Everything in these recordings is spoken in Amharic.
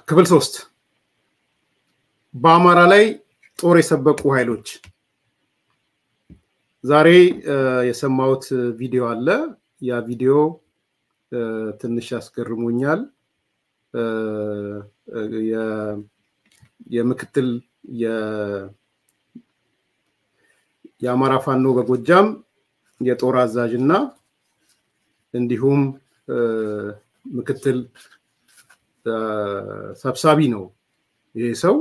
ክፍል ሶስት በአማራ ላይ ጦር የሰበቁ ኃይሎች ዛሬ የሰማሁት ቪዲዮ አለ። ያ ቪዲዮ ትንሽ ያስገርሞኛል። የምክትል የአማራ ፋኖ በጎጃም የጦር አዛዥ እና እንዲሁም ምክትል ሰብሳቢ ነው ይሄ ሰው።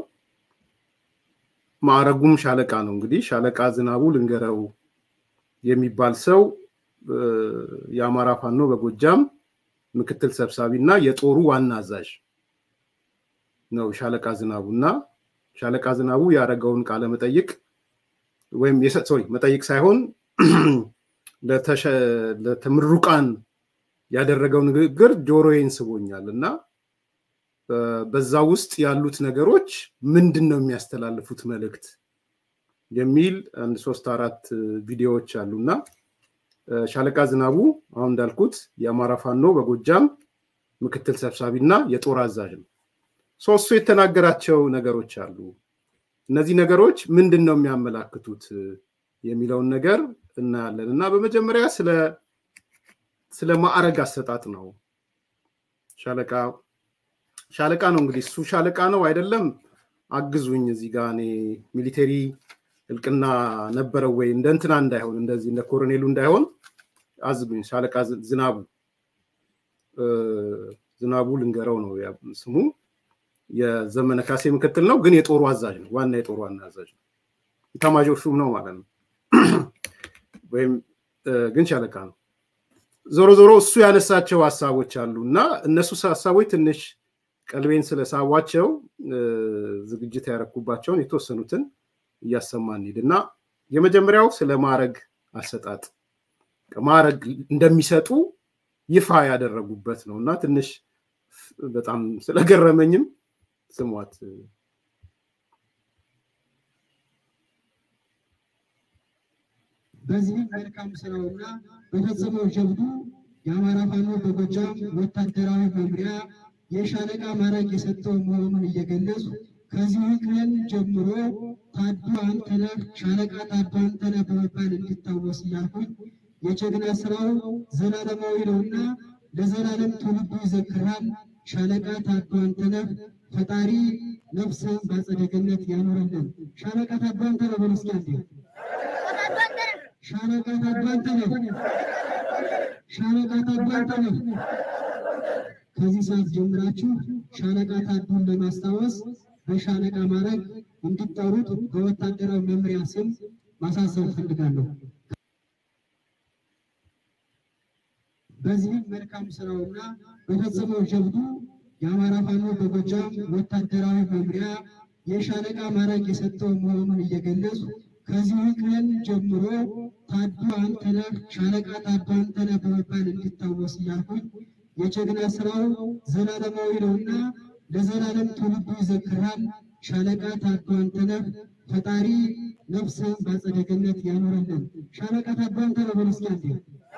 ማዕረጉም ሻለቃ ነው። እንግዲህ ሻለቃ ዝናቡ ልንገረው የሚባል ሰው የአማራ ፋኖ በጎጃም ምክትል ሰብሳቢ እና የጦሩ ዋና አዛዥ ነው ሻለቃ ዝናቡ እና ሻለቃ ዝናቡ ያደረገውን ቃለ መጠይቅ ወይም ሶሪ መጠይቅ ሳይሆን ለተምሩቃን ያደረገው ንግግር ጆሮዬን ስቦኛል እና በዛ ውስጥ ያሉት ነገሮች ምንድን ነው የሚያስተላልፉት መልእክት የሚል አንድ ሶስት አራት ቪዲዮዎች አሉ እና ሻለቃ ዝናቡ አሁን እንዳልኩት የአማራ ፋኖ በጎጃም ምክትል ሰብሳቢ እና የጦር አዛዥ ነው። ሶስቱ የተናገራቸው ነገሮች አሉ። እነዚህ ነገሮች ምንድን ነው የሚያመላክቱት የሚለውን ነገር እናያለን እና በመጀመሪያ ስለ ማዕረግ አሰጣጥ ነው። ሻለቃ ሻለቃ ነው እንግዲህ እሱ ሻለቃ ነው አይደለም፣ አግዙኝ እዚህ ጋር እኔ ሚሊቴሪ እልቅና ነበረው ወይ እንደ እንትና እንዳይሆን እንደዚህ እንደ ኮሎኔሉ እንዳይሆን አዝጉኝ። ሻለቃ ዝናቡ ዝናቡ ልንገረው ነው ስሙ። የዘመነ ካሴ ምክትል ነው፣ ግን የጦሩ አዛዥ ነው። ዋና የጦሩ ዋና አዛዥ ነው። ኢታማዦር ሹም ነው ማለት ነው። ወይም ግን ሻለቃ ነው። ዞሮ ዞሮ እሱ ያነሳቸው ሀሳቦች አሉ እና እነሱ ሀሳቦች ትንሽ ቀልቤን ስለሳቧቸው ዝግጅት ያረኩባቸውን የተወሰኑትን እያሰማን እንሂድ እና የመጀመሪያው ስለ ማዕረግ አሰጣጥ ማዕረግ እንደሚሰጡ ይፋ ያደረጉበት ነው እና ትንሽ በጣም ስለገረመኝም ስሟት። በዚህም መልካም ስራውና በፈጸመው ጀብዱ የአማራ ፋኖ በጎጃም ወታደራዊ መምሪያ የሻለቃ ማዕረግ የሰጠው መሆኑን እየገለጹ ከዚህ ቀን ጀምሮ ታዱ አንተነህ ሻለቃ ታዱ አንተነህ በመባል እንዲታወስ እያልኩኝ የጀግና ስራው ዘላለማዊ ነውና ለዘላለም ትውልዱ ይዘክራል። ሻለቃ ታዱ አንተነህ ፈጣሪ ነፍስን በአጸደ ገነት ያኖረልን። ሻለቃ ታዱ አንተነህ በሉ እስኪ አንዴ። ሻለቃ ታዱ አንተነህ፣ ሻለቃ ታዱ አንተነህ። ከዚህ ሰዓት ጀምራችሁ ሻለቃ ታዱን ለማስታወስ በሻለቃ ማዕረግ እንዲጠሩት በወታደራዊ መምሪያ ስም ማሳሰብ ፈልጋለሁ። በዚህም መልካም ስራውና በፈጸመው ጀብዱ የአማራ ፋኖ በጎጃም ወታደራዊ መምሪያ የሻለቃ ማዕረግ የሰጠው መሆኑን እየገለጹ ከዚህ ቀን ጀምሮ ታዱ አንተነህ ሻለቃ ታዱ አንተነህ በመባል እንዲታወስ እያልኩኝ የጀግና ስራው ዘላለማዊ ነውና ለዘላለም ትውልዱ ይዘክራል። ሻለቃ ታዱ አንተነህ ፈጣሪ ነፍስን በአጸደ ገነት ያኖረልን። ሻለቃ ታዱ አንተነህ በሉ እስኪ አንዴ።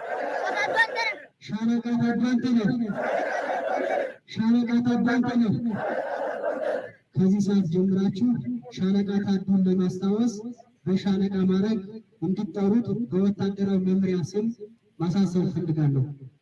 ሻለቃ ታዱ አንተነህ፣ ሻለቃ ታዱ አንተነህ። ከዚህ ሰዓት ጀምራችሁ ሻለቃ ታዱን ለማስታወስ በሻለቃ ማዕረግ እንዲጠሩት በወታደራዊ መምሪያ ስም ማሳሰብ ፈልጋለሁ።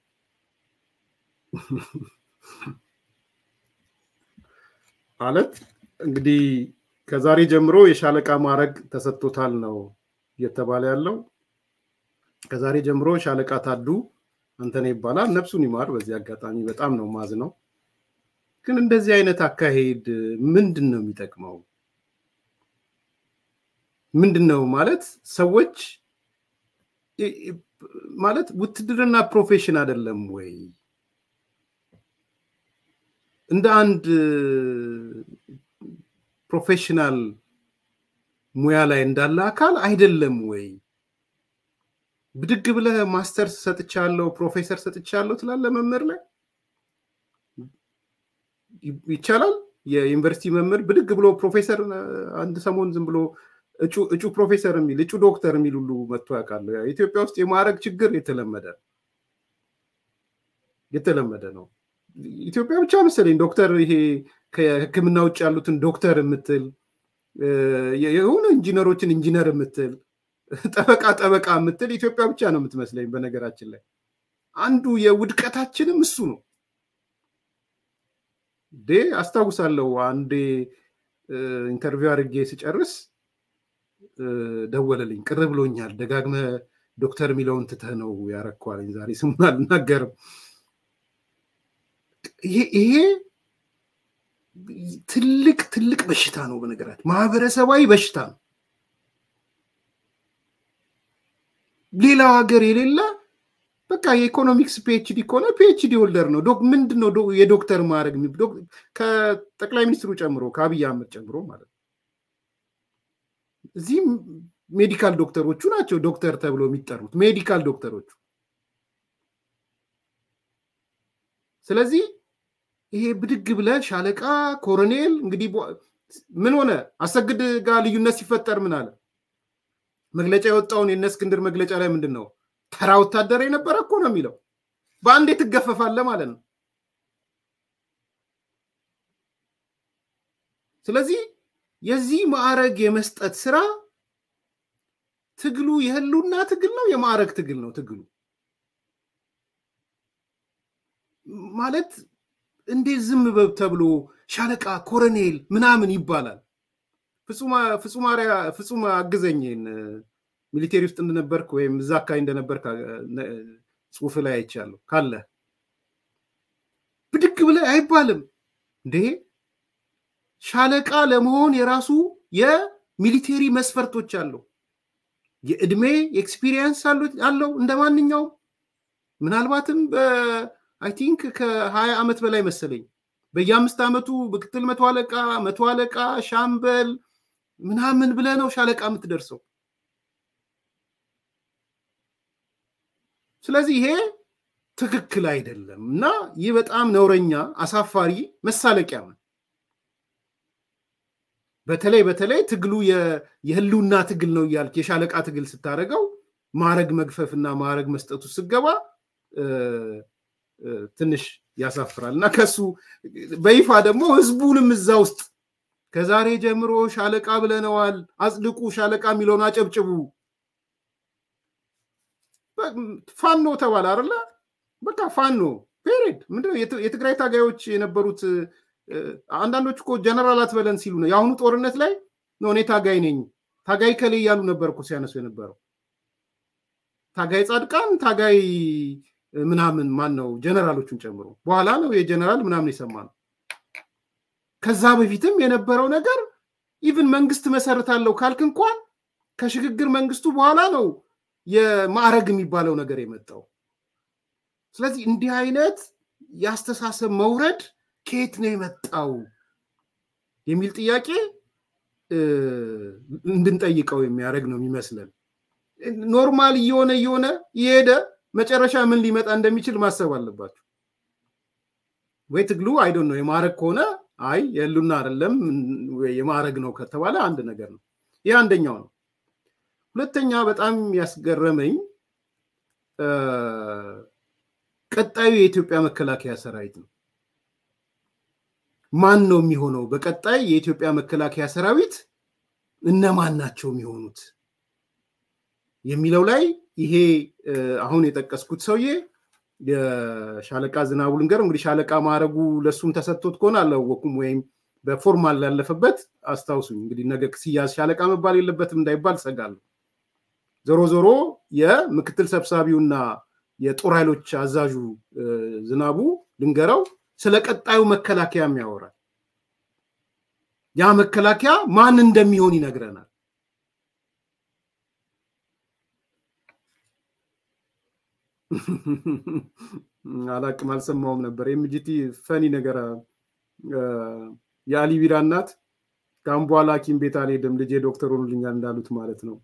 ማለት እንግዲህ ከዛሬ ጀምሮ የሻለቃ ማዕረግ ተሰጥቶታል ነው እየተባለ ያለው። ከዛሬ ጀምሮ ሻለቃ ታዱ አንተነህ ይባላል። ነፍሱን ይማር። በዚህ አጋጣሚ በጣም ነው ማዝ ነው። ግን እንደዚህ አይነት አካሄድ ምንድን ነው የሚጠቅመው? ምንድን ነው ማለት ሰዎች ማለት ውትድርና ፕሮፌሽን አይደለም ወይ? እንደ አንድ ፕሮፌሽናል ሙያ ላይ እንዳለ አካል አይደለም ወይ? ብድግ ብለህ ማስተር ሰጥቻለሁ፣ ፕሮፌሰር ሰጥቻለሁ ትላለህ መምህር ላይ ይቻላል። የዩኒቨርሲቲ መምህር ብድግ ብሎ ፕሮፌሰር አንድ ሰሞን ዝም ብሎ እጩ ፕሮፌሰር የሚል እጩ ዶክተር የሚል ሁሉ መጥቶ ያውቃሉ። ኢትዮጵያ ውስጥ የማዕረግ ችግር የተለመደ የተለመደ ነው። ኢትዮጵያ ብቻ መሰለኝ ዶክተር ይሄ ከህክምና ውጭ ያሉትን ዶክተር የምትል የሆኑ ኢንጂነሮችን ኢንጂነር የምትል ጠበቃ ጠበቃ የምትል ኢትዮጵያ ብቻ ነው የምትመስለኝ። በነገራችን ላይ አንዱ የውድቀታችንም እሱ ነው። ዴ አስታውሳለሁ አንዴ ኢንተርቪው አድርጌ ስጨርስ ደወለልኝ። ቅር ብሎኛል፣ ደጋግመ ዶክተር የሚለውን ትተህ ነው ያረኳልኝ። ዛሬ ስሙን አልናገርም። ይሄ ትልቅ ትልቅ በሽታ ነው። በነገራችን ማህበረሰባዊ በሽታ ነው። ሌላው ሀገር የሌለ በቃ የኢኮኖሚክስ ፒኤችዲ ከሆነ ፒኤችዲ ሆልደር ነው። ምንድን ነው የዶክተር ማድረግ ከጠቅላይ ሚኒስትሩ ጨምሮ ከአብይ አህመድ ጨምሮ ማለት ነው። እዚህም ሜዲካል ዶክተሮቹ ናቸው ዶክተር ተብሎ የሚጠሩት ሜዲካል ዶክተሮቹ። ስለዚህ ይሄ ብድግ ብለ ሻለቃ ኮሎኔል እንግዲህ ምን ሆነ አሰግድ ጋር ልዩነት ሲፈጠር ምን አለ መግለጫ የወጣውን የእነ እስክንድር መግለጫ ላይ ምንድን ነው ተራ ወታደር የነበረ እኮ ነው የሚለው በአንዴ ትገፈፋለ ማለት ነው ስለዚህ የዚህ ማዕረግ የመስጠት ስራ ትግሉ የህሉና ትግል ነው የማዕረግ ትግል ነው ትግሉ ማለት እንዴት ዝም በብ ተብሎ ሻለቃ ኮረኔል ምናምን ይባላል ፍጹም አግዘኝን ሚሊቴሪ ውስጥ እንደነበርክ ወይም እዛ አካባቢ እንደነበርክ ጽሁፍ ላይ አይቻለሁ ካለ ብድግ ብለ አይባልም እንዴ ሻለቃ ለመሆን የራሱ የሚሊቴሪ መስፈርቶች አለው የእድሜ ኤክስፒሪየንስ አለው እንደ ማንኛውም ምናልባትም አይ ቲንክ ከሀያ ዓመት በላይ መሰለኝ በየአምስት ዓመቱ ምክትል መቶ አለቃ መቶ አለቃ ሻምበል ምናምን ብለ ነው ሻለቃ የምትደርሰው ስለዚህ ይሄ ትክክል አይደለም እና ይህ በጣም ነውረኛ አሳፋሪ መሳለቂያ ነው በተለይ በተለይ ትግሉ የህልውና ትግል ነው እያልክ የሻለቃ ትግል ስታደረገው ማዕረግ መግፈፍና ማዕረግ መስጠቱ ስገባ ትንሽ ያሳፍራል እና ከሱ በይፋ ደግሞ ህዝቡንም እዛ ውስጥ ከዛሬ ጀምሮ ሻለቃ ብለነዋል አጽድቁ ሻለቃ የሚለውን አጨብጭቡ ፋኖ ተባለ አለ በቃ ፋኖ ፔሬድ ምንድነው የትግራይ ታጋዮች የነበሩት አንዳንዶች እኮ ጀነራል አትበለን ሲሉ ነው የአሁኑ ጦርነት ላይ ነው እኔ ታጋይ ነኝ ታጋይ ከሌ እያሉ ነበር እኮ ሲያነሱ የነበረው ታጋይ ጻድቃን ታጋይ ምናምን ማን ነው ጀነራሎቹን ጨምሮ በኋላ ነው የጀነራል ምናምን የሰማ ነው ከዛ በፊትም የነበረው ነገር ኢቭን መንግስት መሰርታለው ካልክ እንኳን ከሽግግር መንግስቱ በኋላ ነው የማዕረግ የሚባለው ነገር የመጣው ስለዚህ እንዲህ አይነት የአስተሳሰብ መውረድ ከየት ነው የመጣው የሚል ጥያቄ እንድንጠይቀው የሚያደርግ ነው የሚመስለን ኖርማል እየሆነ እየሆነ እየሄደ መጨረሻ ምን ሊመጣ እንደሚችል ማሰብ አለባቸው ወይ ትግሉ አይዶን ነው የማዕረግ ከሆነ አይ የሉና አይደለም የማዕረግ ነው ከተባለ አንድ ነገር ነው ይህ አንደኛው ነው ሁለተኛ በጣም ያስገረመኝ ቀጣዩ የኢትዮጵያ መከላከያ ሰራዊት ነው ማን ነው የሚሆነው በቀጣይ የኢትዮጵያ መከላከያ ሰራዊት እነማን ናቸው የሚሆኑት የሚለው ላይ ይሄ አሁን የጠቀስኩት ሰውዬ የሻለቃ ዝናቡ ልንገር እንግዲህ ሻለቃ ማድረጉ ለሱም ተሰጥቶት ከሆነ አላወኩም ወይም በፎርማል ላለፈበት አስታውሱኝ እንግዲህ ነገ ሲያዝ ሻለቃ መባል የለበትም እንዳይባል ሰጋለሁ ዞሮ ዞሮ የምክትል ሰብሳቢውና የጦር ኃይሎች አዛዡ ዝናቡ ልንገረው ስለ ቀጣዩ መከላከያ ያወራል ያ መከላከያ ማን እንደሚሆን ይነግረናል አላቅም አልሰማውም ነበር ኤምጂቲ ፈኒ ነገር የአሊ ቢራ እናት ከአሁን በኋላ ሐኪም ቤት አልሄድም ልጄ ዶክተር ሆኑልኛል እንዳሉት ማለት ነው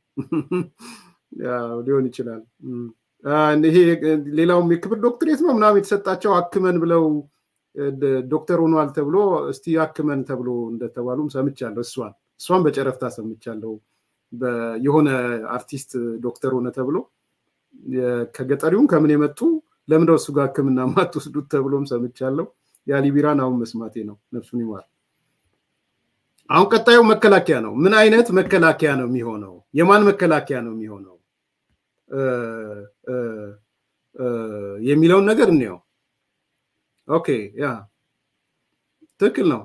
ሊሆን ይችላል ይሄ ሌላውም የክብር ዶክትሬት ነው ምናምን የተሰጣቸው አክመን ብለው ዶክተር ሆኗል ተብሎ እስቲ አክመን ተብሎ እንደተባሉም ሰምቻለሁ እሷን እሷን በጨረፍታ ሰምቻለሁ የሆነ አርቲስት ዶክተር ሆነ ተብሎ ከገጠሪውም ከምን የመጡ ለምንደው እሱ ጋር ህክምና ማትወስዱት ተብሎም ሰምቻለሁ የአሊቢራን አሁን መስማቴ ነው ነፍሱን ይማር አሁን ቀጣዩ መከላከያ ነው። ምን አይነት መከላከያ ነው የሚሆነው? የማን መከላከያ ነው የሚሆነው የሚለውን ነገር እንየው። ኦኬ ያ ትክክል ነው።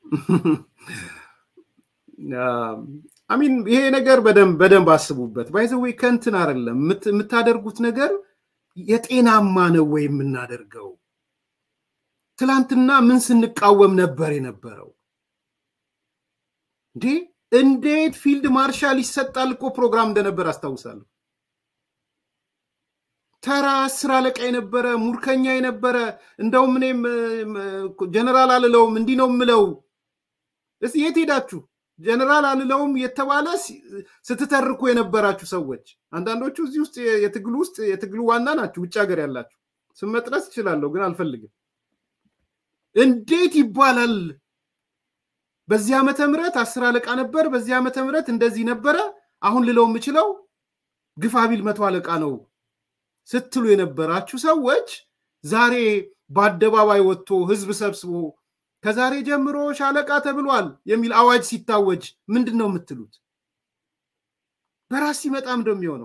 አሚን ይሄ ነገር በደንብ በደንብ አስቡበት። ባይዘዌ ከንትን አይደለም የምታደርጉት ነገር የጤናማ ነው ወይ የምናደርገው? ትላንትና ምን ስንቃወም ነበር የነበረው? እንዴ እንዴት ፊልድ ማርሻል ይሰጣል እኮ ፕሮግራም እንደነበር አስታውሳለሁ። ተራ አስር አለቃ የነበረ ሙርከኛ የነበረ እንደውም እኔም ጀነራል አልለውም እንዲህ ነው የምለው። እስኪ የት ሄዳችሁ? ጀነራል አልለውም የተባለ ስትተርኩ የነበራችሁ ሰዎች አንዳንዶቹ እዚህ ውስጥ የትግሉ ውስጥ የትግሉ ዋና ናችሁ፣ ውጭ ሀገር ያላችሁ ስም መጥረስ እችላለሁ፣ ግን አልፈልግም። እንዴት ይባላል? በዚህ ዓመተ ምህረት አስር አለቃ ነበር፣ በዚህ ዓመተ ምህረት እንደዚህ ነበረ። አሁን ልለው የምችለው ግፋቢል መቶ አለቃ ነው ስትሉ የነበራችሁ ሰዎች ዛሬ በአደባባይ ወጥቶ ህዝብ ሰብስቦ ከዛሬ ጀምሮ ሻለቃ ተብሏል የሚል አዋጅ ሲታወጅ ምንድን ነው የምትሉት? በራስ ሲመጣ ምንድን የሚሆነው?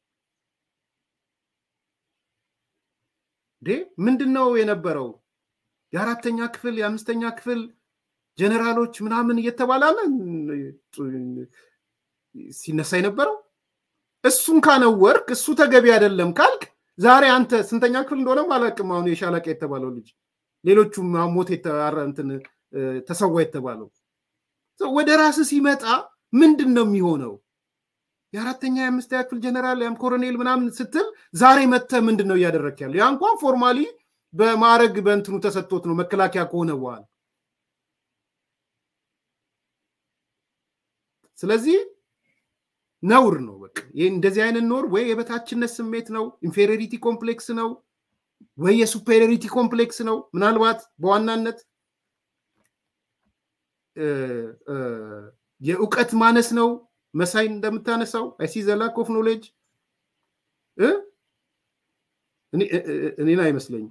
ዴ ምንድን ነው የነበረው? የአራተኛ ክፍል የአምስተኛ ክፍል ጀኔራሎች ምናምን እየተባላለ ሲነሳ የነበረው እሱን ካነወርክ እሱ ተገቢ አይደለም ካልክ ዛሬ አንተ ስንተኛ ክፍል እንደሆነም አላውቅም። አሁን የሻለቃ የተባለው ልጅ ሌሎቹም ሞት እንትን ተሰዋ የተባለው ወደ ራስ ሲመጣ ምንድን ነው የሚሆነው? የአራተኛ የአምስተኛ ክፍል ጀነራል ያም ኮሎኔል ምናምን ስትል ዛሬ መተ ምንድን ነው እያደረክ ያለው? ያ እንኳን ፎርማሊ በማዕረግ በእንትኑ ተሰጥቶት ነው መከላከያ ከሆነ በኋላ። ስለዚህ ነውር ነው። በቃ ይህ እንደዚህ አይነት ኖር ወይ የበታችነት ስሜት ነው፣ ኢንፌሪሪቲ ኮምፕሌክስ ነው ወይ የሱፔሪሪቲ ኮምፕሌክስ ነው። ምናልባት በዋናነት የእውቀት ማነስ ነው። መሳይ እንደምታነሳው አይሲ ዘላክ ኦፍ ኖሌጅ እኔን አይመስለኝም።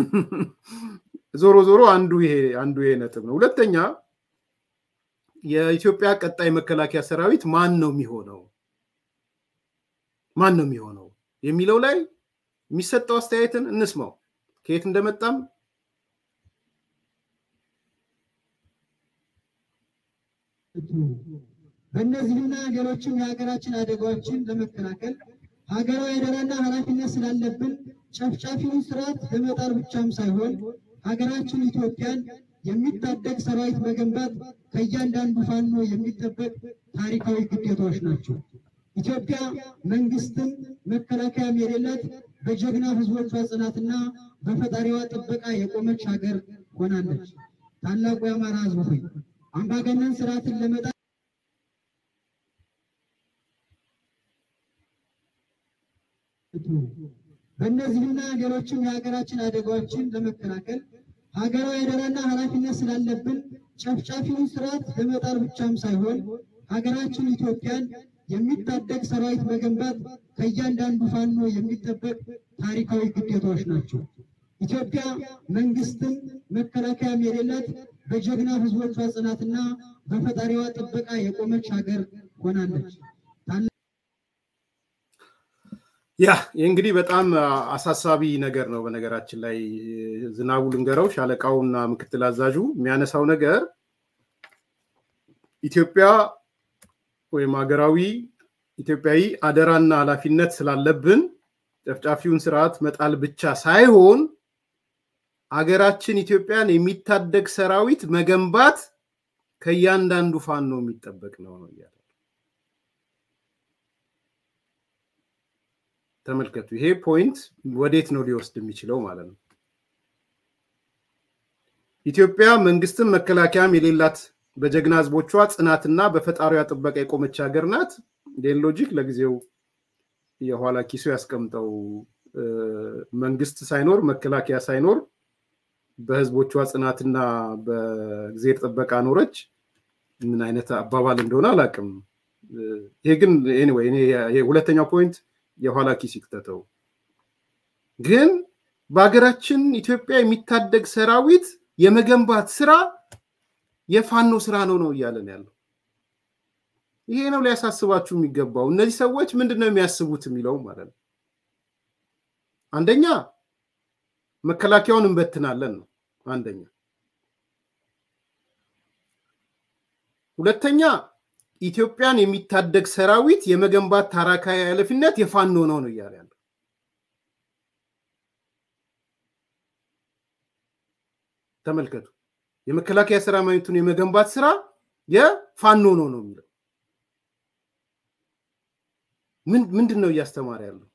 ዞሮ ዞሮ አንዱ ይሄ አንዱ ይሄ ነጥብ ነው። ሁለተኛ የኢትዮጵያ ቀጣይ መከላከያ ሰራዊት ማን ነው የሚሆነው ማን ነው የሚሆነው የሚለው ላይ የሚሰጠው አስተያየትን እንስማው። ከየት እንደመጣም በእነዚህና ሌሎችም የሀገራችን አደጋዎችን ለመከላከል ሀገራዊ አደራና ኃላፊነት ስላለብን ጨፍጫፊውን ስርዓት ለመጣል ብቻም ሳይሆን ሀገራችን ኢትዮጵያን የሚታደግ ሰራዊት መገንባት ከእያንዳንዱ ፋኖ የሚጠበቅ ታሪካዊ ግዴታዎች ናቸው። ኢትዮጵያ መንግስትም መከላከያም የሌላት በጀግና ህዝቦቿ ጽናትና በፈጣሪዋ ጥበቃ የቆመች ሀገር ሆናለች። ታላቁ የአማራ ህዝብ ሆይ አምባገነን ስርዓትን ለመጣል በእነዚህና ሌሎችም የሀገራችን አደጋዎችን ለመከላከል ሀገራዊ አደራና ኃላፊነት ስላለብን ጨፍጫፊውን ስርዓት ለመጣል ብቻም ሳይሆን ሀገራችን ኢትዮጵያን የሚታደግ ሰራዊት መገንባት ከእያንዳንዱ ፋኖ የሚጠበቅ ታሪካዊ ግዴታዎች ናቸው። ኢትዮጵያ መንግስትም መከላከያም የሌላት በጀግና ህዝቦቿ ጽናትና በፈጣሪዋ ጥበቃ የቆመች ሀገር ሆናለች። ያ ይህ እንግዲህ በጣም አሳሳቢ ነገር ነው። በነገራችን ላይ ዝናቡ ልንገረው ሻለቃውና ምክትል አዛዡ የሚያነሳው ነገር ኢትዮጵያ ወይም ሀገራዊ ኢትዮጵያዊ አደራና ኃላፊነት ስላለብን ጨፍጫፊውን ስርዓት መጣል ብቻ ሳይሆን ሀገራችን ኢትዮጵያን የሚታደግ ሰራዊት መገንባት ከእያንዳንዱ ፋኖ የሚጠበቅ ነው ነው እያለ ተመልከቱ። ይሄ ፖይንት ወዴት ነው ሊወስድ የሚችለው ማለት ነው። ኢትዮጵያ መንግስትም መከላከያም የሌላት በጀግና ህዝቦቿ ጽናትና በፈጣሪዋ ጥበቃ የቆመች ሀገር ናት። ይህን ሎጂክ ለጊዜው የኋላ ኪሱ ያስቀምጠው። መንግስት ሳይኖር መከላከያ ሳይኖር በህዝቦቿ ጽናትና በእግዜር ጥበቃ ኖረች። ምን አይነት አባባል እንደሆነ አላውቅም። ይሄ ግን ኤኒዌይ ሁለተኛው ፖይንት የኋላ ኪስ ይክተተው። ግን በሀገራችን ኢትዮጵያ የሚታደግ ሰራዊት የመገንባት ስራ የፋኖ ስራ ነው ነው እያለን ያለው። ይሄ ነው ሊያሳስባችሁ የሚገባው። እነዚህ ሰዎች ምንድን ነው የሚያስቡት የሚለው ማለት ነው። አንደኛ መከላከያውን እንበትናለን ነው አንደኛ። ሁለተኛ ኢትዮጵያን የሚታደግ ሰራዊት የመገንባት ታሪካዊ ኃላፊነት የፋኖ ነው ነው እያለ ያለው። ተመልከቱ። የመከላከያ ሰራዊቱን የመገንባት ስራ የፋኖ ነው ነው የሚለው። ምንድን ነው እያስተማረ ያለው?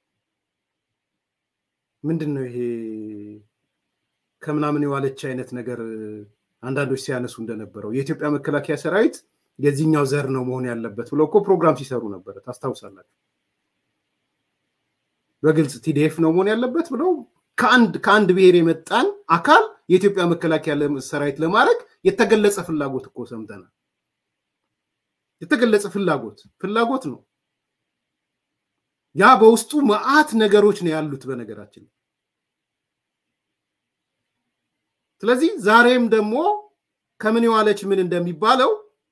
ምንድን ነው ይሄ ከምናምን የዋለች አይነት ነገር አንዳንዶች ሲያነሱ እንደነበረው የኢትዮጵያ መከላከያ ሰራዊት የዚህኛው ዘር ነው መሆን ያለበት ብለው እኮ ፕሮግራም ሲሰሩ ነበረ። ታስታውሳላችሁ። በግልጽ ቲዲኤፍ ነው መሆን ያለበት ብለው ከአንድ ከአንድ ብሔር የመጣን አካል የኢትዮጵያ መከላከያ ሰራዊት ለማድረግ የተገለጸ ፍላጎት እኮ ሰምተናል። የተገለጸ ፍላጎት ፍላጎት ነው። ያ በውስጡ መዓት ነገሮች ነው ያሉት በነገራችን። ስለዚህ ዛሬም ደግሞ ከምን የዋለች ምን እንደሚባለው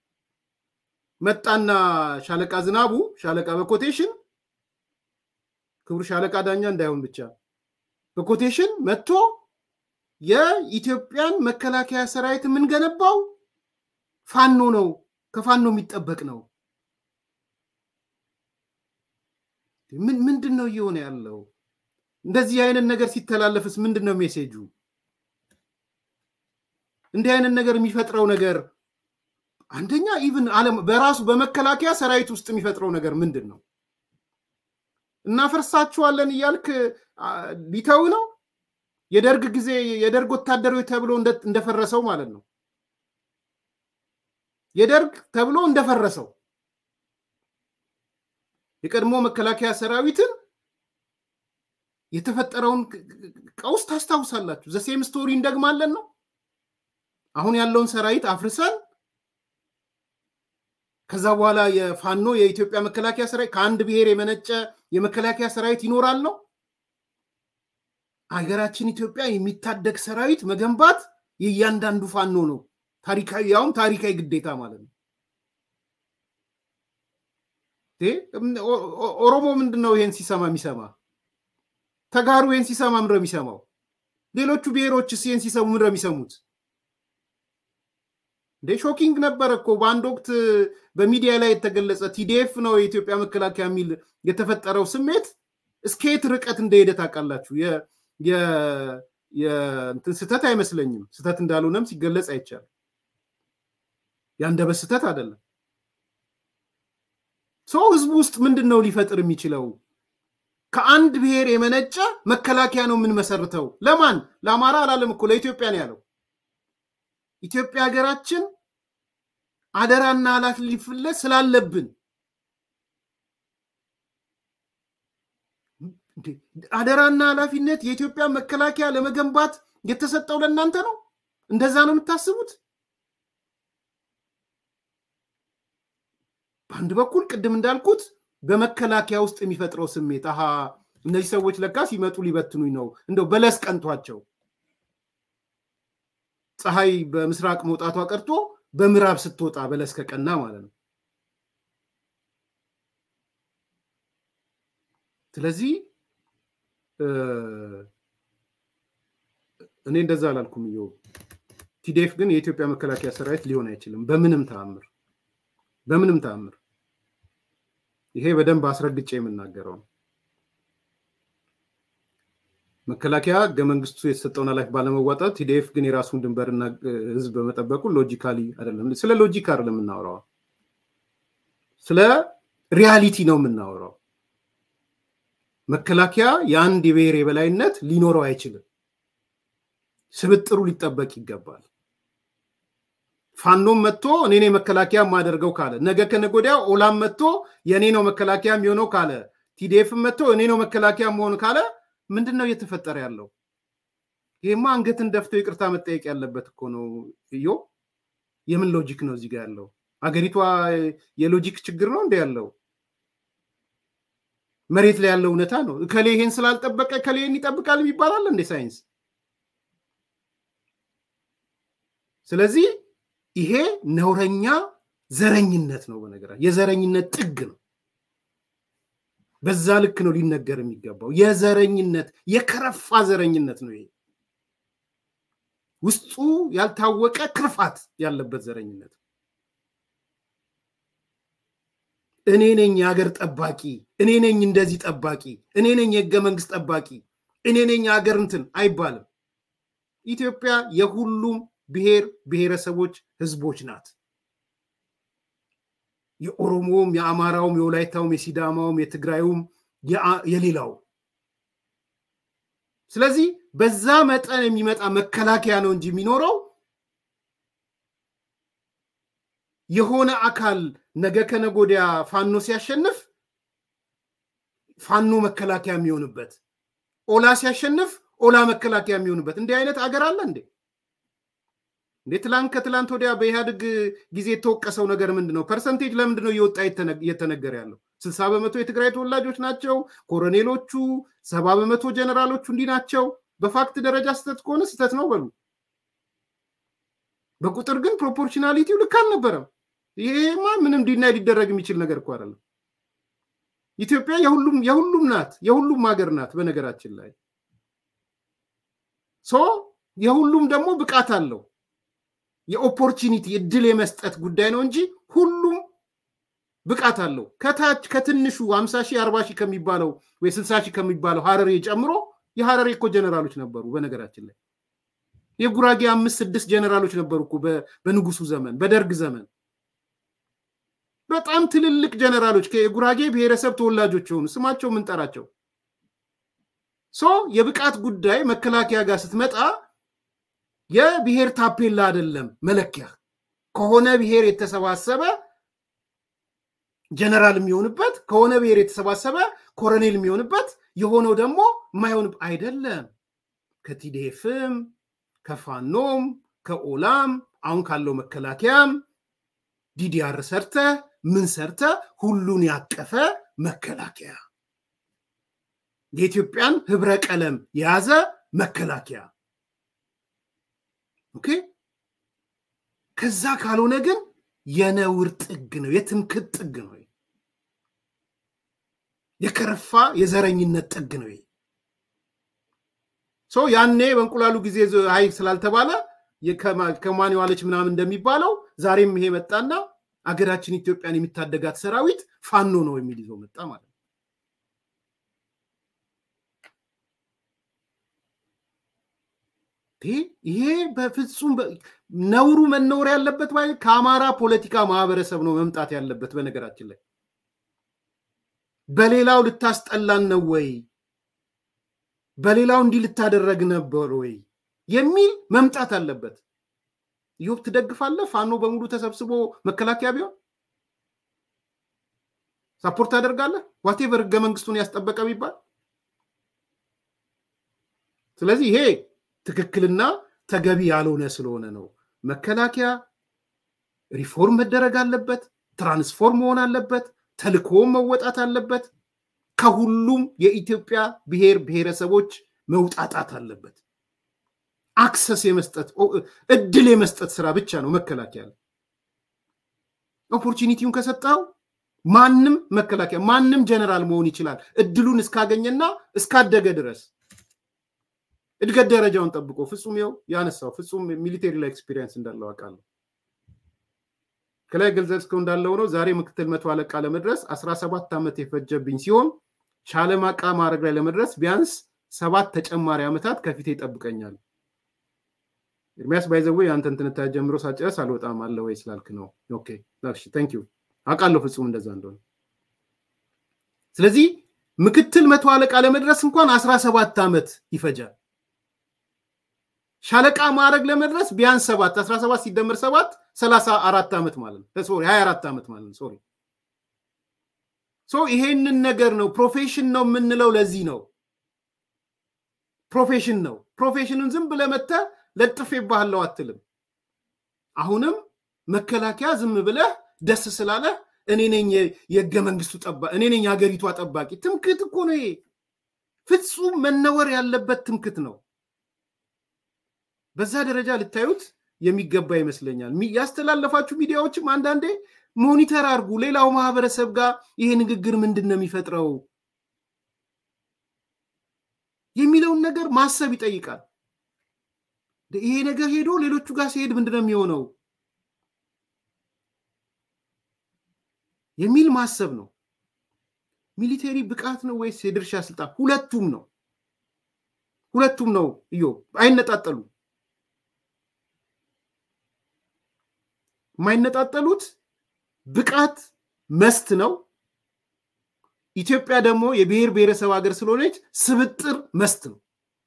መጣና ሻለቃ ዝናቡ ሻለቃ በኮቴሽን ክቡር ሻለቃ ዳኛ እንዳይሆን ብቻ በኮቴሽን መጥቶ የኢትዮጵያን መከላከያ ሰራዊት የምንገነባው ፋኖ ነው፣ ከፋኖ የሚጠበቅ ነው። ምንድን ነው እየሆነ ያለው? እንደዚህ አይነት ነገር ሲተላለፍስ ምንድን ነው ሜሴጁ? እንዲህ አይነት ነገር የሚፈጥረው ነገር አንደኛ ኢቭን ዓለም በራሱ በመከላከያ ሰራዊት ውስጥ የሚፈጥረው ነገር ምንድን ነው? እናፈርሳችኋለን እያልክ ሊተው ነው? የደርግ ጊዜ የደርግ ወታደሮች ተብሎ እንደፈረሰው ማለት ነው። የደርግ ተብሎ እንደፈረሰው የቀድሞ መከላከያ ሰራዊትን የተፈጠረውን ቀውስ ታስታውሳላችሁ። ዘሴም ስቶሪ እንደግማለን ነው። አሁን ያለውን ሰራዊት አፍርሰን ከዛ በኋላ የፋኖ የኢትዮጵያ መከላከያ ሰራዊት ከአንድ ብሔር የመነጨ የመከላከያ ሰራዊት ይኖራል ነው። ሀገራችን ኢትዮጵያ የሚታደግ ሰራዊት መገንባት የእያንዳንዱ ፋኖ ነው። ታሪካዊ ያውም ታሪካዊ ግዴታ ማለት ነው። ኦሮሞ ምንድን ነው ይሄን ሲሰማ የሚሰማ? ተጋሩ ይሄን ሲሰማ ምንድን ነው የሚሰማው? ሌሎቹ ብሔሮችስ ይሄን ሲሰሙ ምንድን ነው የሚሰሙት? እንደ ሾኪንግ ነበረ እኮ በአንድ ወቅት በሚዲያ ላይ የተገለጸ ቲዲኤፍ ነው የኢትዮጵያ መከላከያ የሚል የተፈጠረው ስሜት እስከየት ርቀት እንደሄደ ታውቃላችሁ። እንትን ስህተት አይመስለኝም። ስህተት እንዳልሆነም ሲገለጽ አይቻልም። ያንደበት ስህተት አይደለም። ሰው ህዝቡ ውስጥ ምንድን ነው ሊፈጥር የሚችለው? ከአንድ ብሔር የመነጨ መከላከያ ነው የምንመሰርተው። ለማን? ለአማራ አላለም እኮ ለኢትዮጵያ ነው ያለው። ኢትዮጵያ ሀገራችን አደራና ኃላፊነት ስላለብን አደራና ኃላፊነት የኢትዮጵያ መከላከያ ለመገንባት የተሰጠው ለእናንተ ነው። እንደዛ ነው የምታስቡት? በአንድ በኩል ቅድም እንዳልኩት በመከላከያ ውስጥ የሚፈጥረው ስሜት አሃ እነዚህ ሰዎች ለካ ሲመጡ ሊበትኑኝ ነው፣ እንደው በለስ ቀንቷቸው ፀሐይ በምስራቅ መውጣቷ ቀርቶ በምዕራብ ስትወጣ በለስ ከቀና ማለት ነው። ስለዚህ እኔ እንደዛ አላልኩም። እዮ ቲዴፍ ግን የኢትዮጵያ መከላከያ ሰራዊት ሊሆን አይችልም በምንም ተአምር፣ በምንም ተአምር። ይሄ በደንብ አስረግጬ የምናገረው ነው። መከላከያ ህገ መንግስቱ የተሰጠውን ኃላፊ ባለመዋጣት ቲዲኤፍ ግን የራሱን ድንበርና ህዝብ በመጠበቁ ሎጂካሊ አይደለም። ስለ ሎጂክ አይደለም የምናወራው፣ ስለ ሪያሊቲ ነው የምናወራው። መከላከያ የአንድ የብሔር የበላይነት ሊኖረው አይችልም። ስብጥሩ ሊጠበቅ ይገባል። ፋኖም መጥቶ እኔ ነኝ መከላከያ የማደርገው ካለ፣ ነገ ከነገ ወዲያ ኦላም መጥቶ የእኔ ነው መከላከያ የሚሆነው ካለ፣ ቲዲኤፍም መጥቶ እኔ ነው መከላከያ መሆን ካለ ምንድን ነው እየተፈጠረ ያለው? ይሄማ አንገትን ደፍቶ ይቅርታ መጠየቅ ያለበት እኮ ነው። እዮ የምን ሎጂክ ነው እዚህ ጋር ያለው? አገሪቷ የሎጂክ ችግር ነው እንደ ያለው መሬት ላይ ያለው እውነታ ነው። እከሌ ይሄን ስላልጠበቀ እከሌ ይሄን ይጠብቃል ይባላል እንደ ሳይንስ። ስለዚህ ይሄ ነውረኛ ዘረኝነት ነው። በነገራ የዘረኝነት ጥግ ነው። በዛ ልክ ነው ሊነገር የሚገባው። የዘረኝነት የከረፋ ዘረኝነት ነው ይሄ ውስጡ ያልታወቀ ክርፋት ያለበት ዘረኝነት። እኔ ነኝ የሀገር ጠባቂ፣ እኔ ነኝ እንደዚህ ጠባቂ፣ እኔ ነኝ የህገ መንግስት ጠባቂ፣ እኔ ነኝ የሀገር እንትን አይባልም። ኢትዮጵያ የሁሉም ብሔር ብሔረሰቦች ህዝቦች ናት። የኦሮሞውም፣ የአማራውም፣ የወላይታውም፣ የሲዳማውም፣ የትግራዩም የሌላው ስለዚህ በዛ መጠን የሚመጣ መከላከያ ነው እንጂ የሚኖረው የሆነ አካል ነገ ከነጎዲያ ፋኖ ሲያሸንፍ ፋኖ መከላከያ የሚሆንበት፣ ኦላ ሲያሸንፍ ኦላ መከላከያ የሚሆንበት እንዲህ አይነት አገር አለ እንዴ? እንዴ ትላንት ከትላንት ወዲያ በኢህአዴግ ጊዜ የተወቀሰው ነገር ምንድን ነው? ፐርሰንቴጅ ለምንድን ነው እየወጣ እየተነገረ ያለው? ስልሳ በመቶ የትግራይ ተወላጆች ናቸው ኮሎኔሎቹ፣ ሰባ በመቶ ጀነራሎቹ እንዲህ ናቸው። በፋክት ደረጃ ስህተት ከሆነ ስህተት ነው በሉ። በቁጥር ግን ፕሮፖርሽናሊቲው ልክ አልነበረም። ይሄማ ምንም ዲናይ ሊደረግ የሚችል ነገር እኮ አይደለም። ኢትዮጵያ የሁሉም የሁሉም ናት፣ የሁሉም ሀገር ናት። በነገራችን ላይ ሶ የሁሉም ደግሞ ብቃት አለው። የኦፖርቹኒቲ እድል የመስጠት ጉዳይ ነው እንጂ ሁሉም ብቃት አለው። ከታች ከትንሹ ሀምሳ ሺህ አርባ ሺህ ከሚባለው ወይ ስልሳ ሺህ ከሚባለው ሀረሬ ጨምሮ የሀረሬ እኮ ጀነራሎች ነበሩ። በነገራችን ላይ የጉራጌ አምስት ስድስት ጀነራሎች ነበሩ እኮ በንጉሱ ዘመን በደርግ ዘመን በጣም ትልልቅ ጀነራሎች የጉራጌ ብሔረሰብ ተወላጆች የሆኑ ስማቸው የምንጠራቸው ሶ የብቃት ጉዳይ መከላከያ ጋር ስትመጣ የብሔር ታፔላ አይደለም መለኪያ ከሆነ ብሔር የተሰባሰበ ጀነራል የሚሆንበት ከሆነ ብሔር የተሰባሰበ ኮሎኔል የሚሆንበት የሆነው ደግሞ የማይሆን አይደለም። ከቲዴፍም ከፋኖም ከኦላም አሁን ካለው መከላከያም ዲዲአር ሰርተ ምን ሰርተ ሁሉን ያቀፈ መከላከያ የኢትዮጵያን ህብረ ቀለም የያዘ መከላከያ ኦኬ። ከዛ ካልሆነ ግን የነውር ጥግ ነው፣ የትምክት ጥግ ነው፣ የከረፋ የዘረኝነት ጥግ ነው። ሰው ያኔ በእንቁላሉ ጊዜ አይ ስላልተባለ ከማን የዋለች ምናምን እንደሚባለው ዛሬም ይሄ መጣና አገራችን ኢትዮጵያን የሚታደጋት ሰራዊት ፋኖ ነው የሚል ይዞ መጣ ማለት ነው። ይሄ በፍጹም ነውሩ መነወር ያለበት ከአማራ ፖለቲካ ማህበረሰብ ነው መምጣት ያለበት። በነገራችን ላይ በሌላው ልታስጠላን ነው ወይ፣ በሌላው እንዲህ ልታደረግ ነበር ወይ የሚል መምጣት አለበት። ኢዮብ ትደግፋለህ? ፋኖ በሙሉ ተሰብስቦ መከላከያ ቢሆን ሳፖርት ታደርጋለህ? ዋቴቨር ህገ መንግስቱን ያስጠበቀ ቢባል ስለዚህ ይሄ ትክክልና ተገቢ ያልሆነ ስለሆነ ነው። መከላከያ ሪፎርም መደረግ አለበት፣ ትራንስፎርም መሆን አለበት፣ ተልእኮም መወጣት አለበት። ከሁሉም የኢትዮጵያ ብሔር ብሔረሰቦች መውጣጣት አለበት። አክሰስ የመስጠት እድል የመስጠት ስራ ብቻ ነው መከላከያ። ኦፖርቹኒቲውን ከሰጠው ማንም መከላከያ ማንም ጀነራል መሆን ይችላል፣ እድሉን እስካገኘና እስካደገ ድረስ እድገት ደረጃውን ጠብቆ ፍጹም ይኸው ያነሳው ፍጹም ሚሊቴሪ ላይ ኤክስፒሪየንስ እንዳለው አውቃለሁ። ከላይ ገልጸው እንዳለው ነው። ዛሬ ምክትል መቶ አለቃ ለመድረስ አስራ ሰባት ዓመት የፈጀብኝ ሲሆን ሻለቃ ማዕረግ ላይ ለመድረስ ቢያንስ ሰባት ተጨማሪ ዓመታት ከፊቴ ይጠብቀኛል። ኤርሚያስ ባይዘዌ የአንተን ትንታኔ ጀምሮ ሳጨረስ አልወጣም አለ ወይ ስላልክ ነው። ኦኬ ታንክ ዩ አውቃለሁ ፍጹም እንደዛ እንደሆነ። ስለዚህ ምክትል መቶ አለቃ ለመድረስ እንኳን አስራ ሰባት ዓመት ይፈጃል። ሻለቃ ማዕረግ ለመድረስ ቢያንስ ሰባት አስራ ሰባት ሲደመር ሰባት ሰላሳ አራት ዓመት ማለት ነው። ሶሪ ሀያ አራት ዓመት ማለት ነው። ሶሪ ሶ ይሄንን ነገር ነው ፕሮፌሽን ነው የምንለው። ለዚህ ነው ፕሮፌሽን ነው። ፕሮፌሽኑን ዝም ብለህ መተህ ለጥፌ ባለው አትልም። አሁንም መከላከያ ዝም ብለህ ደስ ስላለህ እኔ ነኝ የህገ መንግስቱ ጠባቂ፣ እኔ ነኝ የሀገሪቷ ጠባቂ። ትምክት እኮ ነው ይሄ። ፍጹም መነወር ያለበት ትምክት ነው። በዛ ደረጃ ልታዩት የሚገባ ይመስለኛል። ያስተላለፋችሁ ሚዲያዎችም አንዳንዴ ሞኒተር አድርጉ። ሌላው ማህበረሰብ ጋር ይሄ ንግግር ምንድን ነው የሚፈጥረው የሚለውን ነገር ማሰብ ይጠይቃል። ይሄ ነገር ሄዶ ሌሎቹ ጋር ሲሄድ ምንድን ነው የሚሆነው የሚል ማሰብ ነው። ሚሊቴሪ ብቃት ነው ወይስ የድርሻ ስልጣን? ሁለቱም ነው። ሁለቱም ነው። እዮ አይነጣጠሉም። የማይነጣጠሉት ብቃት መስት ነው። ኢትዮጵያ ደግሞ የብሔር ብሔረሰብ ሀገር ስለሆነች ስብጥር መስት ነው።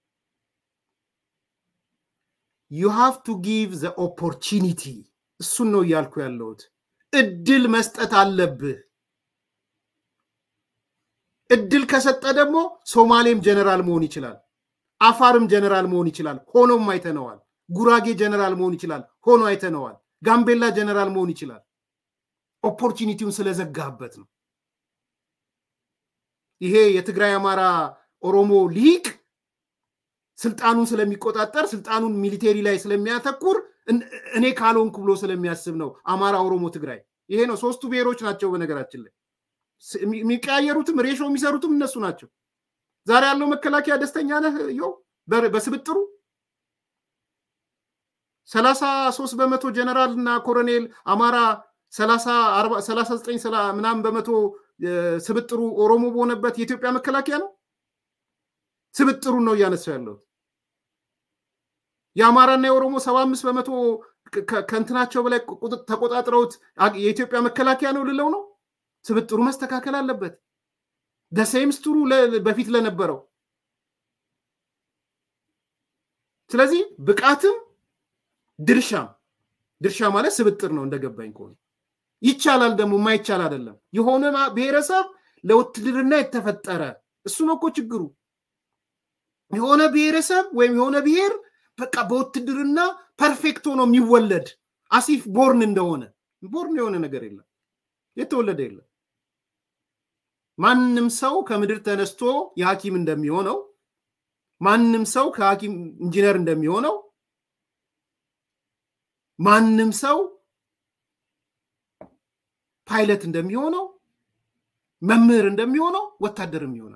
ዩ ሃቭ ቱ ጊቭ ዘ ኦፖርቹኒቲ። እሱን ነው እያልኩ ያለሁት። እድል መስጠት አለብህ። እድል ከሰጠ ደግሞ ሶማሌም ጀነራል መሆን ይችላል። አፋርም ጀነራል መሆን ይችላል። ሆኖም አይተነዋል። ጉራጌ ጀነራል መሆን ይችላል። ሆኖ አይተነዋል። ጋምቤላ ጀነራል መሆን ይችላል። ኦፖርቹኒቲውን ስለዘጋበት ነው። ይሄ የትግራይ አማራ ኦሮሞ ሊቅ ስልጣኑን ስለሚቆጣጠር ስልጣኑን ሚሊቴሪ ላይ ስለሚያተኩር እኔ ካልሆንኩ ብሎ ስለሚያስብ ነው። አማራ፣ ኦሮሞ፣ ትግራይ ይሄ ነው። ሶስቱ ብሔሮች ናቸው። በነገራችን ላይ የሚቀያየሩትም ሬሾ የሚሰሩትም እነሱ ናቸው። ዛሬ ያለው መከላከያ ደስተኛ ነህ? ዮ በስብጥሩ ሰላሳ ሶስት በመቶ ጀነራል እና ኮሎኔል አማራ ሰላሳ ዘጠኝ ምናምን በመቶ ስብጥሩ ኦሮሞ በሆነበት የኢትዮጵያ መከላከያ ነው። ስብጥሩን ነው እያነሳው ያለሁት። የአማራና የኦሮሞ ሰባ አምስት በመቶ ከእንትናቸው በላይ ተቆጣጥረውት የኢትዮጵያ መከላከያ ነው ልለው ነው። ስብጥሩ መስተካከል አለበት። ደሴም ስትሩ በፊት ለነበረው ስለዚህ ብቃትም ድርሻም ድርሻ ማለት ስብጥር ነው እንደገባኝ ከሆነ ይቻላል ደግሞ የማይቻል አይደለም። የሆነ ብሔረሰብ ለውትድርና የተፈጠረ እሱ ነው እኮ ችግሩ። የሆነ ብሔረሰብ ወይም የሆነ ብሔር በቃ በውትድርና ፐርፌክት ሆኖ የሚወለድ አሲፍ ቦርን እንደሆነ ቦርን የሆነ ነገር የለም፣ የተወለደ የለም። ማንም ሰው ከምድር ተነስቶ የሐኪም እንደሚሆነው ማንም ሰው ከሐኪም ኢንጂነር እንደሚሆነው ማንም ሰው ፓይለት እንደሚሆነው መምህር እንደሚሆነው ወታደርም ይሆናል።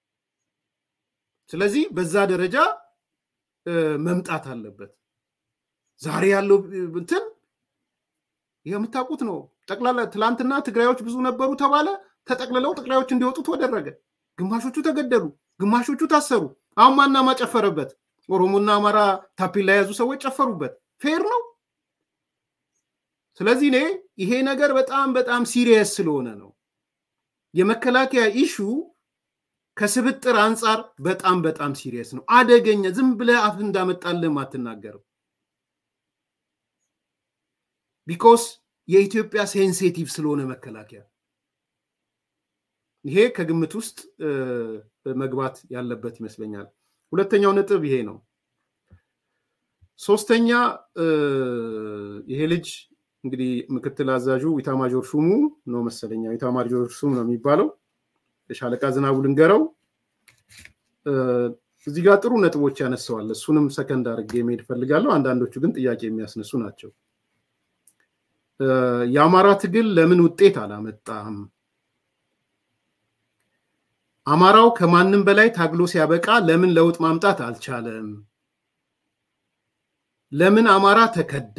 ስለዚህ በዛ ደረጃ መምጣት አለበት። ዛሬ ያለው እንትን የምታውቁት ነው። ጠቅላላ ትላንትና ትግራዮች ብዙ ነበሩ ተባለ። ተጠቅልለው ትግራዮች እንዲወጡ ተደረገ። ግማሾቹ ተገደሉ፣ ግማሾቹ ታሰሩ። አሁን ማና ማጨፈረበት? ኦሮሞና አማራ ታፔላ የያዙ ሰዎች ጨፈሩበት። ፌር ነው። ስለዚህ እኔ ይሄ ነገር በጣም በጣም ሲሪየስ ስለሆነ ነው የመከላከያ ኢሹ ከስብጥር አንጻር በጣም በጣም ሲሪየስ ነው። አደገኛ ዝም ብለህ አፍ እንዳመጣልህም አትናገርም። ቢኮስ የኢትዮጵያ ሴንሴቲቭ ስለሆነ መከላከያ ይሄ ከግምት ውስጥ መግባት ያለበት ይመስለኛል። ሁለተኛው ነጥብ ይሄ ነው። ሶስተኛ ይሄ ልጅ እንግዲህ ምክትል አዛዡ ኢታማጆር ሹሙ ነው መሰለኛ ኢታማጆር ሹም ነው የሚባለው የሻለቃ ዝናቡ ልንገረው እዚህ ጋር ጥሩ ነጥቦች ያነሰዋል። እሱንም ሰከንድ አድርጌ መሄድ ፈልጋለሁ። አንዳንዶቹ ግን ጥያቄ የሚያስነሱ ናቸው። የአማራ ትግል ለምን ውጤት አላመጣም? አማራው ከማንም በላይ ታግሎ ሲያበቃ ለምን ለውጥ ማምጣት አልቻለም? ለምን አማራ ተከዳ?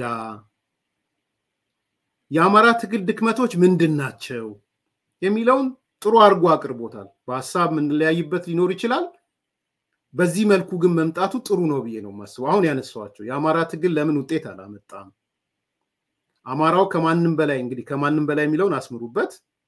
የአማራ ትግል ድክመቶች ምንድን ናቸው? የሚለውን ጥሩ አድርጎ አቅርቦታል። በሀሳብ የምንለያይበት ሊኖር ይችላል። በዚህ መልኩ ግን መምጣቱ ጥሩ ነው ብዬ ነው የማስበው። አሁን ያነሳዋቸው የአማራ ትግል ለምን ውጤት አላመጣም? አማራው ከማንም በላይ እንግዲህ ከማንም በላይ የሚለውን አስምሩበት።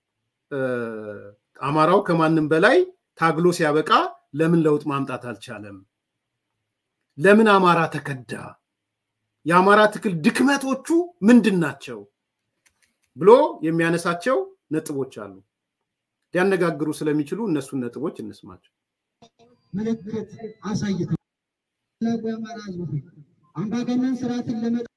አማራው ከማንም በላይ ታግሎ ሲያበቃ ለምን ለውጥ ማምጣት አልቻለም? ለምን አማራ ተከዳ? የአማራ ትግል ድክመቶቹ ምንድን ናቸው ብሎ የሚያነሳቸው ነጥቦች አሉ። ሊያነጋግሩ ስለሚችሉ እነሱን ነጥቦች እንስማቸው። ምልክት አሳይተው ታላቁ የአማራ ሕዝብ ሆይ አምባገነን ስርዓትን ለመጣ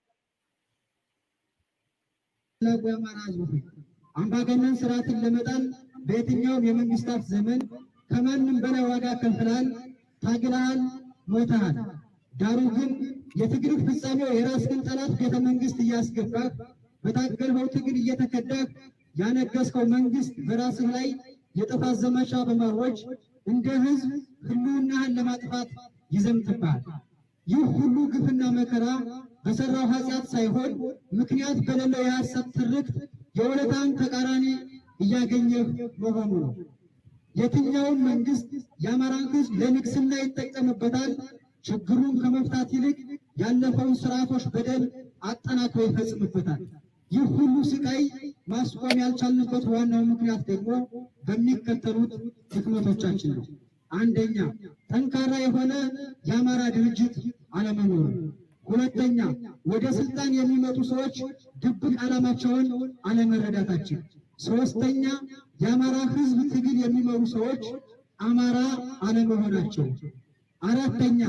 ታላቁ የአማራ ሕዝብ ሆይ አምባገነን ስርዓትን ለመጣል በየትኛውም የመንግስታት ዘመን ከማንም በላይ ዋጋ ከፍለሃል፣ ታግለሃል፣ ሞተሃል። ዳሩ ግን የትግል ፍጻሜው የራስህን ጠላት ቤተ መንግስት እያስገባህ በታገልኸው ትግል እየተከዳህ ያነገስከው መንግስት በራስህ ላይ የጥፋት ዘመቻ በማወጅ እንደ ህዝብ ህልውናህን ለማጥፋት ይዘምትብሃል። ይህ ሁሉ ግፍና መከራ በሰራው ኃጢአት ሳይሆን ምክንያት በሌለው የሐሰት ትርክት የውለታን ተቃራኒ እያገኘህ መሆኑ ነው። የትኛውም መንግስት የአማራን ህዝብ ለንግስና ይጠቀምበታል። ችግሩን ከመፍታት ይልቅ ያለፈውን ስርዓቶች በደል አጠናክሮ ይፈጽምበታል። ይህ ሁሉ ስቃይ ማስቆም ያልቻልንበት ዋናው ምክንያት ደግሞ በሚከተሉት ድክመቶቻችን ነው። አንደኛ፣ ጠንካራ የሆነ የአማራ ድርጅት አለመኖሩ። ሁለተኛ፣ ወደ ስልጣን የሚመጡ ሰዎች ድብቅ ዓላማቸውን አለመረዳታችን። ሶስተኛ፣ የአማራ ህዝብ ትግል የሚመሩ ሰዎች አማራ አለመሆናቸው። አራተኛ፣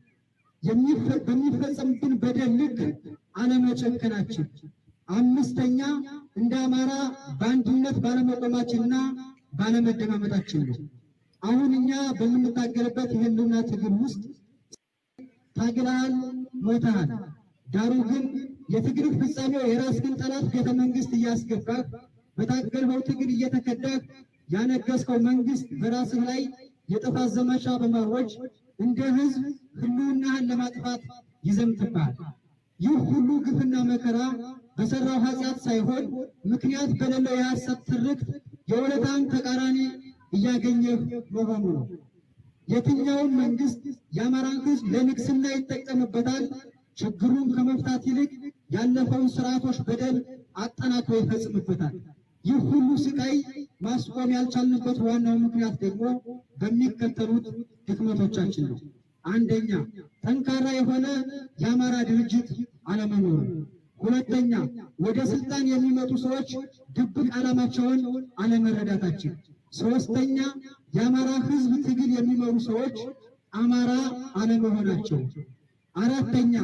በሚፈጸምብን በደል ልክ አለመጨከናችን። አምስተኛ እንደ አማራ በአንድነት ባለመቆማችንና ባለመደማመጣችን ነው። አሁን እኛ በምንታገልበት የህልውና ትግል ውስጥ ታግለሃል፣ ሞተሃል። ዳሩ ግን የትግል ፍጻሜው የራስህን ጠላት ቤተ መንግስት እያስገባህ በታገልኸው ትግል እየተከዳህ ያነገስከው መንግስት በራስህ ላይ የጥፋት ዘመቻ በማወጅ እንደ ህዝብ ህልውናህን ለማጥፋት ይዘምትብሃል። ይህ ሁሉ ግፍና መከራ በሰራው ኃጢአት ሳይሆን ምክንያት በሌለው የሐሰት ትርክት የውለታን ተቃራኒ እያገኘህ መሆኑ ነው። የትኛውም መንግስት የአማራን ህዝብ ለንግስና ይጠቀምበታል። ችግሩን ከመፍታት ይልቅ ያለፈውን ስርዓቶች በደል አጠናክሮ ይፈጽምበታል። ይህ ሁሉ ስቃይ ማስቆም ያልቻልንበት ዋናው ምክንያት ደግሞ በሚከተሉት ድክመቶቻችን ነው። አንደኛ፣ ጠንካራ የሆነ የአማራ ድርጅት አለመኖሩ። ሁለተኛ፣ ወደ ስልጣን የሚመጡ ሰዎች ድብቅ ዓላማቸውን አለመረዳታችን። ሶስተኛ፣ የአማራ ህዝብ ትግል የሚመሩ ሰዎች አማራ አለመሆናቸው። አራተኛ፣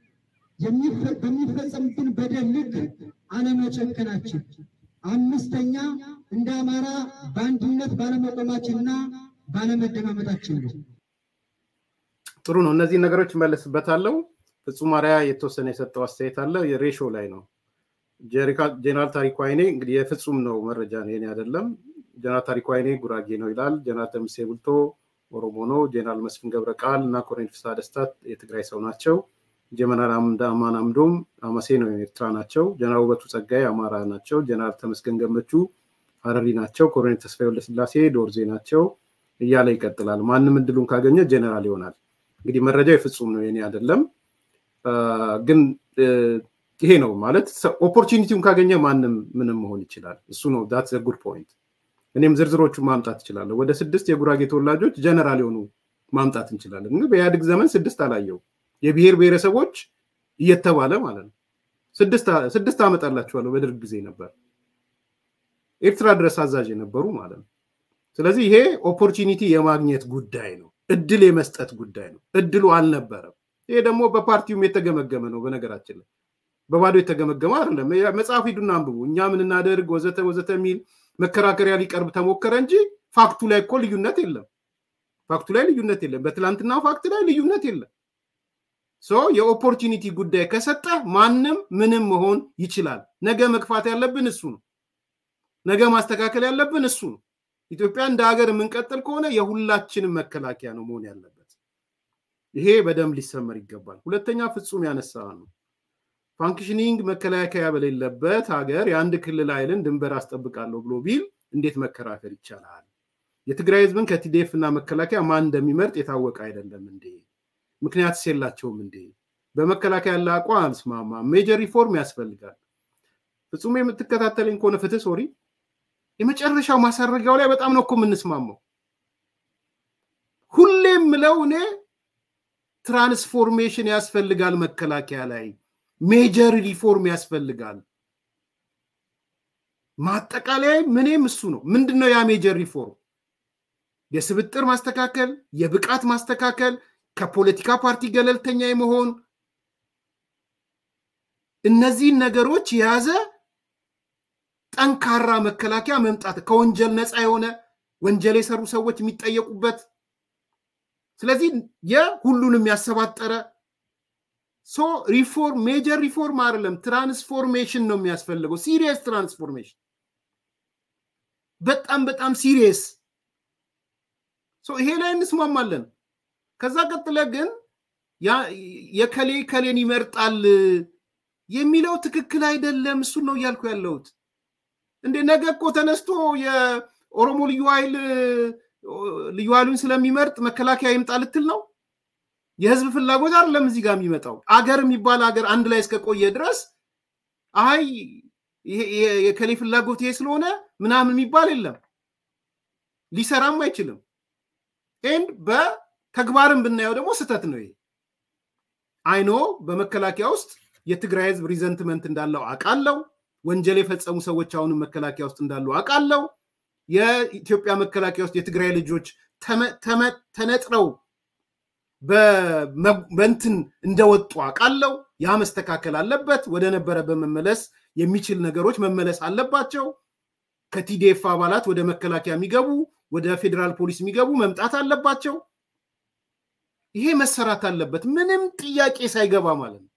በሚፈጸምብን በደል ልክ አለመጨከናችን። አምስተኛ፣ እንደ አማራ በአንድነት ባለመቆማችንና ባለመደማመጣችን ነው። ጥሩ ነው። እነዚህ ነገሮች እመለስበታለሁ። ፍጹም አርአያ የተወሰነ የሰጠው አስተያየት አለ። የሬሾ ላይ ነው። ጀነራል ታሪኩ አይኔ እንግዲህ የፍጹም ነው መረጃ ነው የኔ አይደለም። ጀነራል ታሪኩ አይኔ ጉራጌ ነው ይላል። ጀነራል ደምሴ ቡልቶ ኦሮሞ ነው። ጀነራል መስፍን ገብረ ቃል እና ኮሎኔል ፍስሐ ደስታ የትግራይ ሰው ናቸው። ጀነራል አማን አምዶም አመሴ ነው ኤርትራ ናቸው። ጀነራል ውበቱ ጸጋይ አማራ ናቸው። ጀነራል ተመስገን ገመቹ ሀረሪ ናቸው። ኮሎኔል ተስፋዬ ወልደስላሴ ዶርዜ ናቸው እያለ ይቀጥላል። ማንም እድሉን ካገኘ ጀነራል ይሆናል። እንግዲህ መረጃው የፍጹም ነው የኔ አይደለም። ግን ይሄ ነው ማለት ኦፖርቹኒቲውን ካገኘ ማንም ምንም መሆን ይችላል። እሱ ነው ዳት ዘ ጉድ ፖይንት። እኔም ዝርዝሮቹን ማምጣት እችላለሁ። ወደ ስድስት የጉራጌ ተወላጆች ጀነራል የሆኑ ማምጣት እንችላለን። ግን በኢህአዴግ ዘመን ስድስት አላየው የብሔር ብሔረሰቦች እየተባለ ማለት ነው። ስድስት አመጣላችኋለሁ በደርግ ጊዜ ነበር ኤርትራ ድረስ አዛዥ የነበሩ ማለት ነው። ስለዚህ ይሄ ኦፖርቹኒቲ የማግኘት ጉዳይ ነው። እድል የመስጠት ጉዳይ ነው። እድሉ አልነበረም። ይሄ ደግሞ በፓርቲውም የተገመገመ ነው። በነገራችን ላይ በባዶ የተገመገመ አይደለም። መጽሐፍ ሂዱና አንብቡ። እኛ ምን እናደርግ ወዘተ ወዘተ የሚል መከራከሪያ ሊቀርብ ተሞከረ እንጂ ፋክቱ ላይ እኮ ልዩነት የለም። ፋክቱ ላይ ልዩነት የለም። በትላንትና ፋክት ላይ ልዩነት የለም። ሶ የኦፖርቹኒቲ ጉዳይ ከሰጠ ማንም ምንም መሆን ይችላል። ነገ መግፋት ያለብን እሱ ነው። ነገ ማስተካከል ያለብን እሱ ነው። ኢትዮጵያ እንደ ሀገር የምንቀጥል ከሆነ የሁላችንም መከላከያ ነው መሆን ያለበት። ይሄ በደንብ ሊሰመር ይገባል። ሁለተኛ ፍጹም ያነሳ ነው ፋንክሽኒንግ መከላከያ በሌለበት ሀገር የአንድ ክልል ኃይልን ድንበር አስጠብቃለሁ ብሎ ቢል እንዴት መከራከር ይቻላል? የትግራይ ህዝብን ከቲዴፍ እና መከላከያ ማን እንደሚመርጥ የታወቀ አይደለም እንዴ? ምክንያትስ የላቸውም እንዴ? በመከላከያ ያለ አቋም አልስማማም። ሜጀር ሪፎርም ያስፈልጋል። ፍጹም የምትከታተለኝ ከሆነ ፍትህ ሶሪ የመጨረሻው ማሳረጊያው ላይ በጣም ነው እኮ የምንስማማው። ሁሌም ምለው እኔ ትራንስፎርሜሽን ያስፈልጋል መከላከያ ላይ ሜጀር ሪፎርም ያስፈልጋል። ማጠቃለያ ምንም እሱ ነው። ምንድን ነው ያ ሜጀር ሪፎርም? የስብጥር ማስተካከል፣ የብቃት ማስተካከል፣ ከፖለቲካ ፓርቲ ገለልተኛ የመሆን እነዚህን ነገሮች የያዘ ጠንካራ መከላከያ መምጣት ከወንጀል ነፃ የሆነ ወንጀል የሰሩ ሰዎች የሚጠየቁበት ስለዚህ የሁሉንም ያሰባጠረ ሶ ሪፎርም ሜጀር ሪፎርም አይደለም፣ ትራንስፎርሜሽን ነው የሚያስፈልገው። ሲሪየስ ትራንስፎርሜሽን በጣም በጣም ሲሪየስ። ይሄ ላይ እንስማማለን። ከዛ ቀጥለ ግን የከሌ ከሌን ይመርጣል የሚለው ትክክል አይደለም። እሱን ነው እያልኩ ያለሁት። እንደ ነገ እኮ ተነስቶ የኦሮሞ ልዩ ኃይል ልዩ ኃይሉን ስለሚመርጥ መከላከያ ይምጣ ልትል ነው? የህዝብ ፍላጎት አይደለም እዚህ ጋር የሚመጣው። አገር የሚባል ሀገር አንድ ላይ እስከቆየ ድረስ አይ የከሌ ፍላጎት ይሄ ስለሆነ ምናምን የሚባል የለም። ሊሰራም አይችልም። ኤንድ በተግባርም ብናየው ደግሞ ስህተት ነው ይሄ። አይኖ በመከላከያ ውስጥ የትግራይ ህዝብ ሪዘንትመንት እንዳለው አውቃለሁ። ወንጀል የፈጸሙ ሰዎች አሁንም መከላከያ ውስጥ እንዳሉ አውቃለሁ። የኢትዮጵያ መከላከያ ውስጥ የትግራይ ልጆች ተነጥረው በእንትን እንደወጡ አውቃለሁ። ያ መስተካከል አለበት። ወደ ነበረበት መመለስ የሚችል ነገሮች መመለስ አለባቸው። ከቲዲኤፍ አባላት ወደ መከላከያ የሚገቡ ወደ ፌዴራል ፖሊስ የሚገቡ መምጣት አለባቸው። ይሄ መሰራት አለበት፣ ምንም ጥያቄ ሳይገባ ማለት ነው።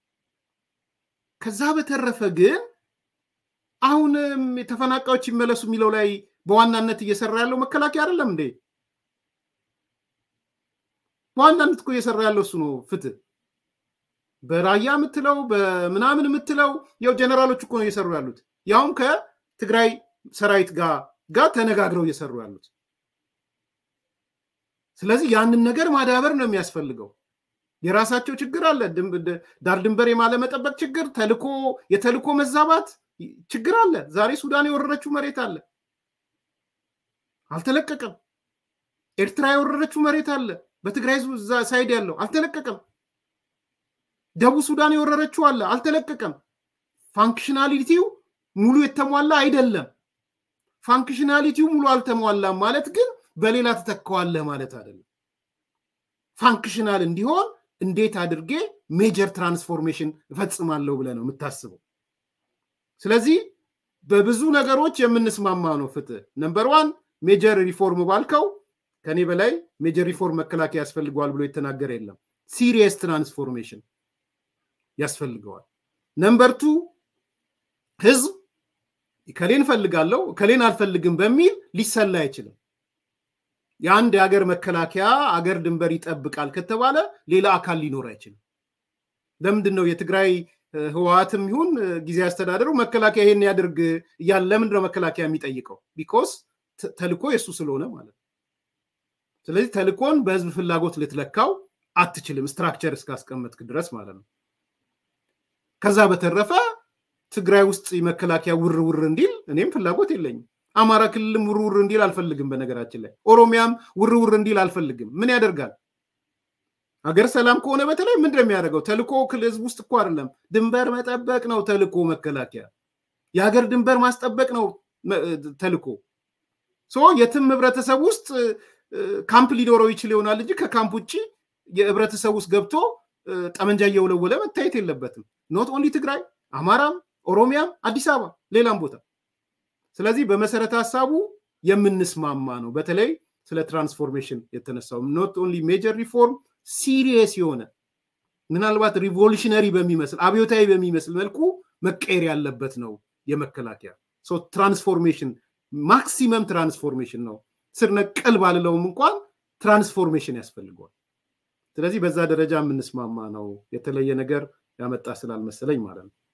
ከዛ በተረፈ ግን አሁንም ተፈናቃዮች ይመለሱ የሚለው ላይ በዋናነት እየሰራ ያለው መከላከያ አይደለም እንዴ? በዋናነት እኮ እየሰራ ያለው እሱ ነው። ፍትህ በራያ የምትለው በምናምን የምትለው ያው ጀነራሎች እኮ ነው እየሰሩ ያሉት፣ ያውም ከትግራይ ሰራዊት ጋር ጋር ተነጋግረው እየሰሩ ያሉት። ስለዚህ ያንን ነገር ማዳበር ነው የሚያስፈልገው። የራሳቸው ችግር አለ። ዳር ድንበር የማለመጠበቅ ችግር፣ ተልኮ የተልኮ መዛባት ችግር አለ። ዛሬ ሱዳን የወረረችው መሬት አለ፣ አልተለቀቀም። ኤርትራ የወረረችው መሬት አለ፣ በትግራይ ህዝብ ሳይድ ያለው አልተለቀቀም። ደቡብ ሱዳን የወረረችው አለ፣ አልተለቀቀም። ፋንክሽናሊቲው ሙሉ የተሟላ አይደለም። ፋንክሽናሊቲው ሙሉ አልተሟላም ማለት ግን በሌላ ትተካዋለህ ማለት አይደለም። ፋንክሽናል እንዲሆን እንዴት አድርጌ ሜጀር ትራንስፎርሜሽን እፈጽማለሁ ብለህ ነው የምታስበው። ስለዚህ በብዙ ነገሮች የምንስማማ ነው። ፍትህ ነምበር ዋን ሜጀር ሪፎርም ባልከው ከኔ በላይ ሜጀር ሪፎርም መከላከያ ያስፈልገዋል ብሎ የተናገረ የለም። ሲሪየስ ትራንስፎርሜሽን ያስፈልገዋል። ነምበር ቱ ህዝብ ከሌን ፈልጋለሁ ከሌን አልፈልግም በሚል ሊሰላ አይችልም። የአንድ የሀገር መከላከያ አገር ድንበር ይጠብቃል ከተባለ ሌላ አካል ሊኖር አይችልም። ለምንድን ነው የትግራይ ህወሓትም ይሁን ጊዜ አስተዳደሩ መከላከያ ይሄን ያድርግ እያለ ለምንድን ነው መከላከያ የሚጠይቀው? ቢኮስ ተልኮ የእሱ ስለሆነ ማለት ነው። ስለዚህ ተልኮን በህዝብ ፍላጎት ልትለካው አትችልም፣ ስትራክቸር እስካስቀመጥክ ድረስ ማለት ነው። ከዛ በተረፈ ትግራይ ውስጥ መከላከያ ውር ውር እንዲል እኔም ፍላጎት የለኝም። አማራ ክልልም ውር ውር እንዲል አልፈልግም። በነገራችን ላይ ኦሮሚያም ውር ውር እንዲል አልፈልግም። ምን ያደርጋል? ሀገር ሰላም ከሆነ በተለይ ምንድን ነው የሚያደርገው? ተልኮ ህዝብ ውስጥ እኮ አይደለም፣ ድንበር መጠበቅ ነው ተልኮ። መከላከያ የሀገር ድንበር ማስጠበቅ ነው ተልኮ። የትም ህብረተሰብ ውስጥ ካምፕ ሊኖረው ይችል ይሆናል እንጂ ከካምፕ ውጭ የህብረተሰብ ውስጥ ገብቶ ጠመንጃ እየወለወለ መታየት የለበትም። ኖት ኦንሊ ትግራይ፣ አማራም፣ ኦሮሚያም፣ አዲስ አበባ፣ ሌላም ቦታ። ስለዚህ በመሰረተ ሀሳቡ የምንስማማ ነው። በተለይ ስለ ትራንስፎርሜሽን የተነሳው ኖት ኦንሊ ሜጀር ሪፎርም ሲሪየስ የሆነ ምናልባት ሪቮሉሽነሪ በሚመስል አብዮታዊ በሚመስል መልኩ መቀየር ያለበት ነው የመከላከያ ትራንስፎርሜሽን ማክሲመም ትራንስፎርሜሽን ነው። ስር ነቀል ባልለውም እንኳን ትራንስፎርሜሽን ያስፈልገዋል። ስለዚህ በዛ ደረጃ የምንስማማ ነው። የተለየ ነገር ያመጣ ስላልመሰለኝ ማለት ነው።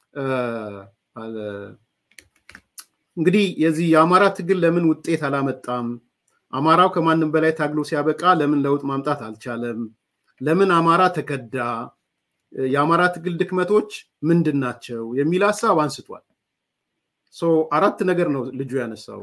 እንግዲህ የዚህ የአማራ ትግል ለምን ውጤት አላመጣም? አማራው ከማንም በላይ ታግሎ ሲያበቃ ለምን ለውጥ ማምጣት አልቻለም? ለምን አማራ ተከዳ? የአማራ ትግል ድክመቶች ምንድን ናቸው? የሚል ሀሳብ አንስቷል። አራት ነገር ነው ልጁ ያነሳው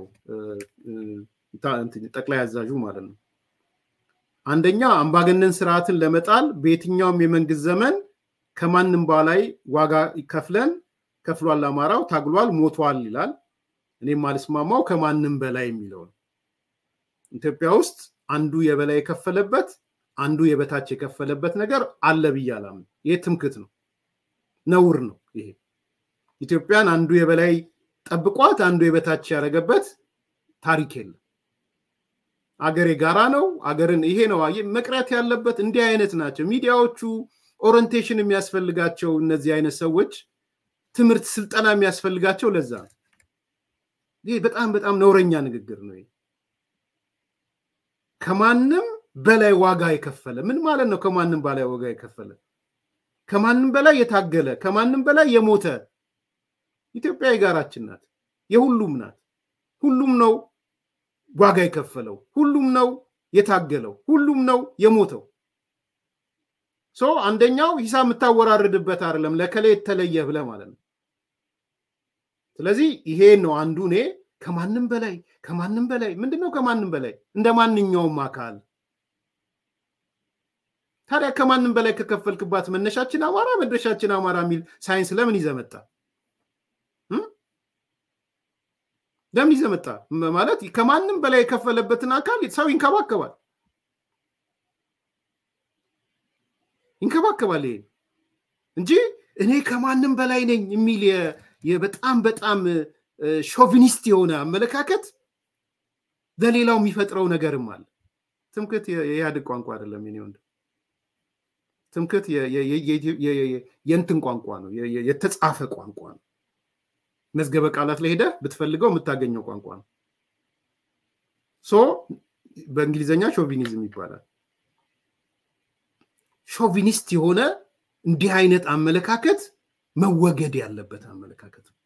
ጠቅላይ አዛዡ ማለት ነው። አንደኛ አምባገነን ስርዓትን ለመጣል በየትኛውም የመንግስት ዘመን ከማንም በላይ ዋጋ ከፍለን ከፍሏል፣ አማራው ታግሏል፣ ሞቷል ይላል። እኔም ማልስማማው ከማንም በላይ የሚለው ነው። ኢትዮጵያ ውስጥ አንዱ የበላይ የከፈለበት አንዱ የበታች የከፈለበት ነገር አለ ብዬ አላምንም። ይሄ ትምክት ነው፣ ነውር ነው። ይሄ ኢትዮጵያን አንዱ የበላይ ጠብቋት አንዱ የበታች ያደረገበት ታሪክ የለም። አገር የጋራ ነው። አገርን ይሄ ነው መቅረት ያለበት። እንዲህ አይነት ናቸው ሚዲያዎቹ። ኦሪንቴሽን የሚያስፈልጋቸው እነዚህ አይነት ሰዎች ትምህርት፣ ስልጠና የሚያስፈልጋቸው ለዛ ነው። ይህ በጣም በጣም ነውረኛ ንግግር ነው። ከማንም በላይ ዋጋ የከፈለ ምን ማለት ነው? ከማንም በላይ ዋጋ የከፈለ ከማንም በላይ የታገለ ከማንም በላይ የሞተ ኢትዮጵያ የጋራችን ናት፣ የሁሉም ናት። ሁሉም ነው ዋጋ የከፈለው፣ ሁሉም ነው የታገለው፣ ሁሉም ነው የሞተው። ሶ አንደኛው ሂሳብ የምታወራርድበት አይደለም፣ ለከላይ የተለየ ብለ ማለት ነው። ስለዚህ ይሄ ነው አንዱ እኔ ከማንም በላይ ከማንም በላይ ምንድን ነው ከማንም በላይ እንደ ማንኛውም አካል ታዲያ ከማንም በላይ ከከፈልክባት መነሻችን አማራ መድረሻችን አማራ የሚል ሳይንስ ለምን ይዘመጣ ለምን ይዘመጣ ማለት ከማንም በላይ የከፈለበትን አካል ሰው ይንከባከባል ይንከባከባል ይሄ እንጂ እኔ ከማንም በላይ ነኝ የሚል በጣም በጣም ሾቪኒስት የሆነ አመለካከት ለሌላው የሚፈጥረው ነገርም አለ። ትምክህት የኢህአዴግ ቋንቋ አይደለም የኔ ወንድም። ትምክህት የእንትን ቋንቋ ነው፣ የተጻፈ ቋንቋ ነው። መዝገበ ቃላት ላይ ሄደህ ብትፈልገው የምታገኘው ቋንቋ ነው። ሶ በእንግሊዝኛ ሾቪኒዝም ይባላል። ሾቪኒስት የሆነ እንዲህ አይነት አመለካከት መወገድ ያለበት አመለካከት ነው።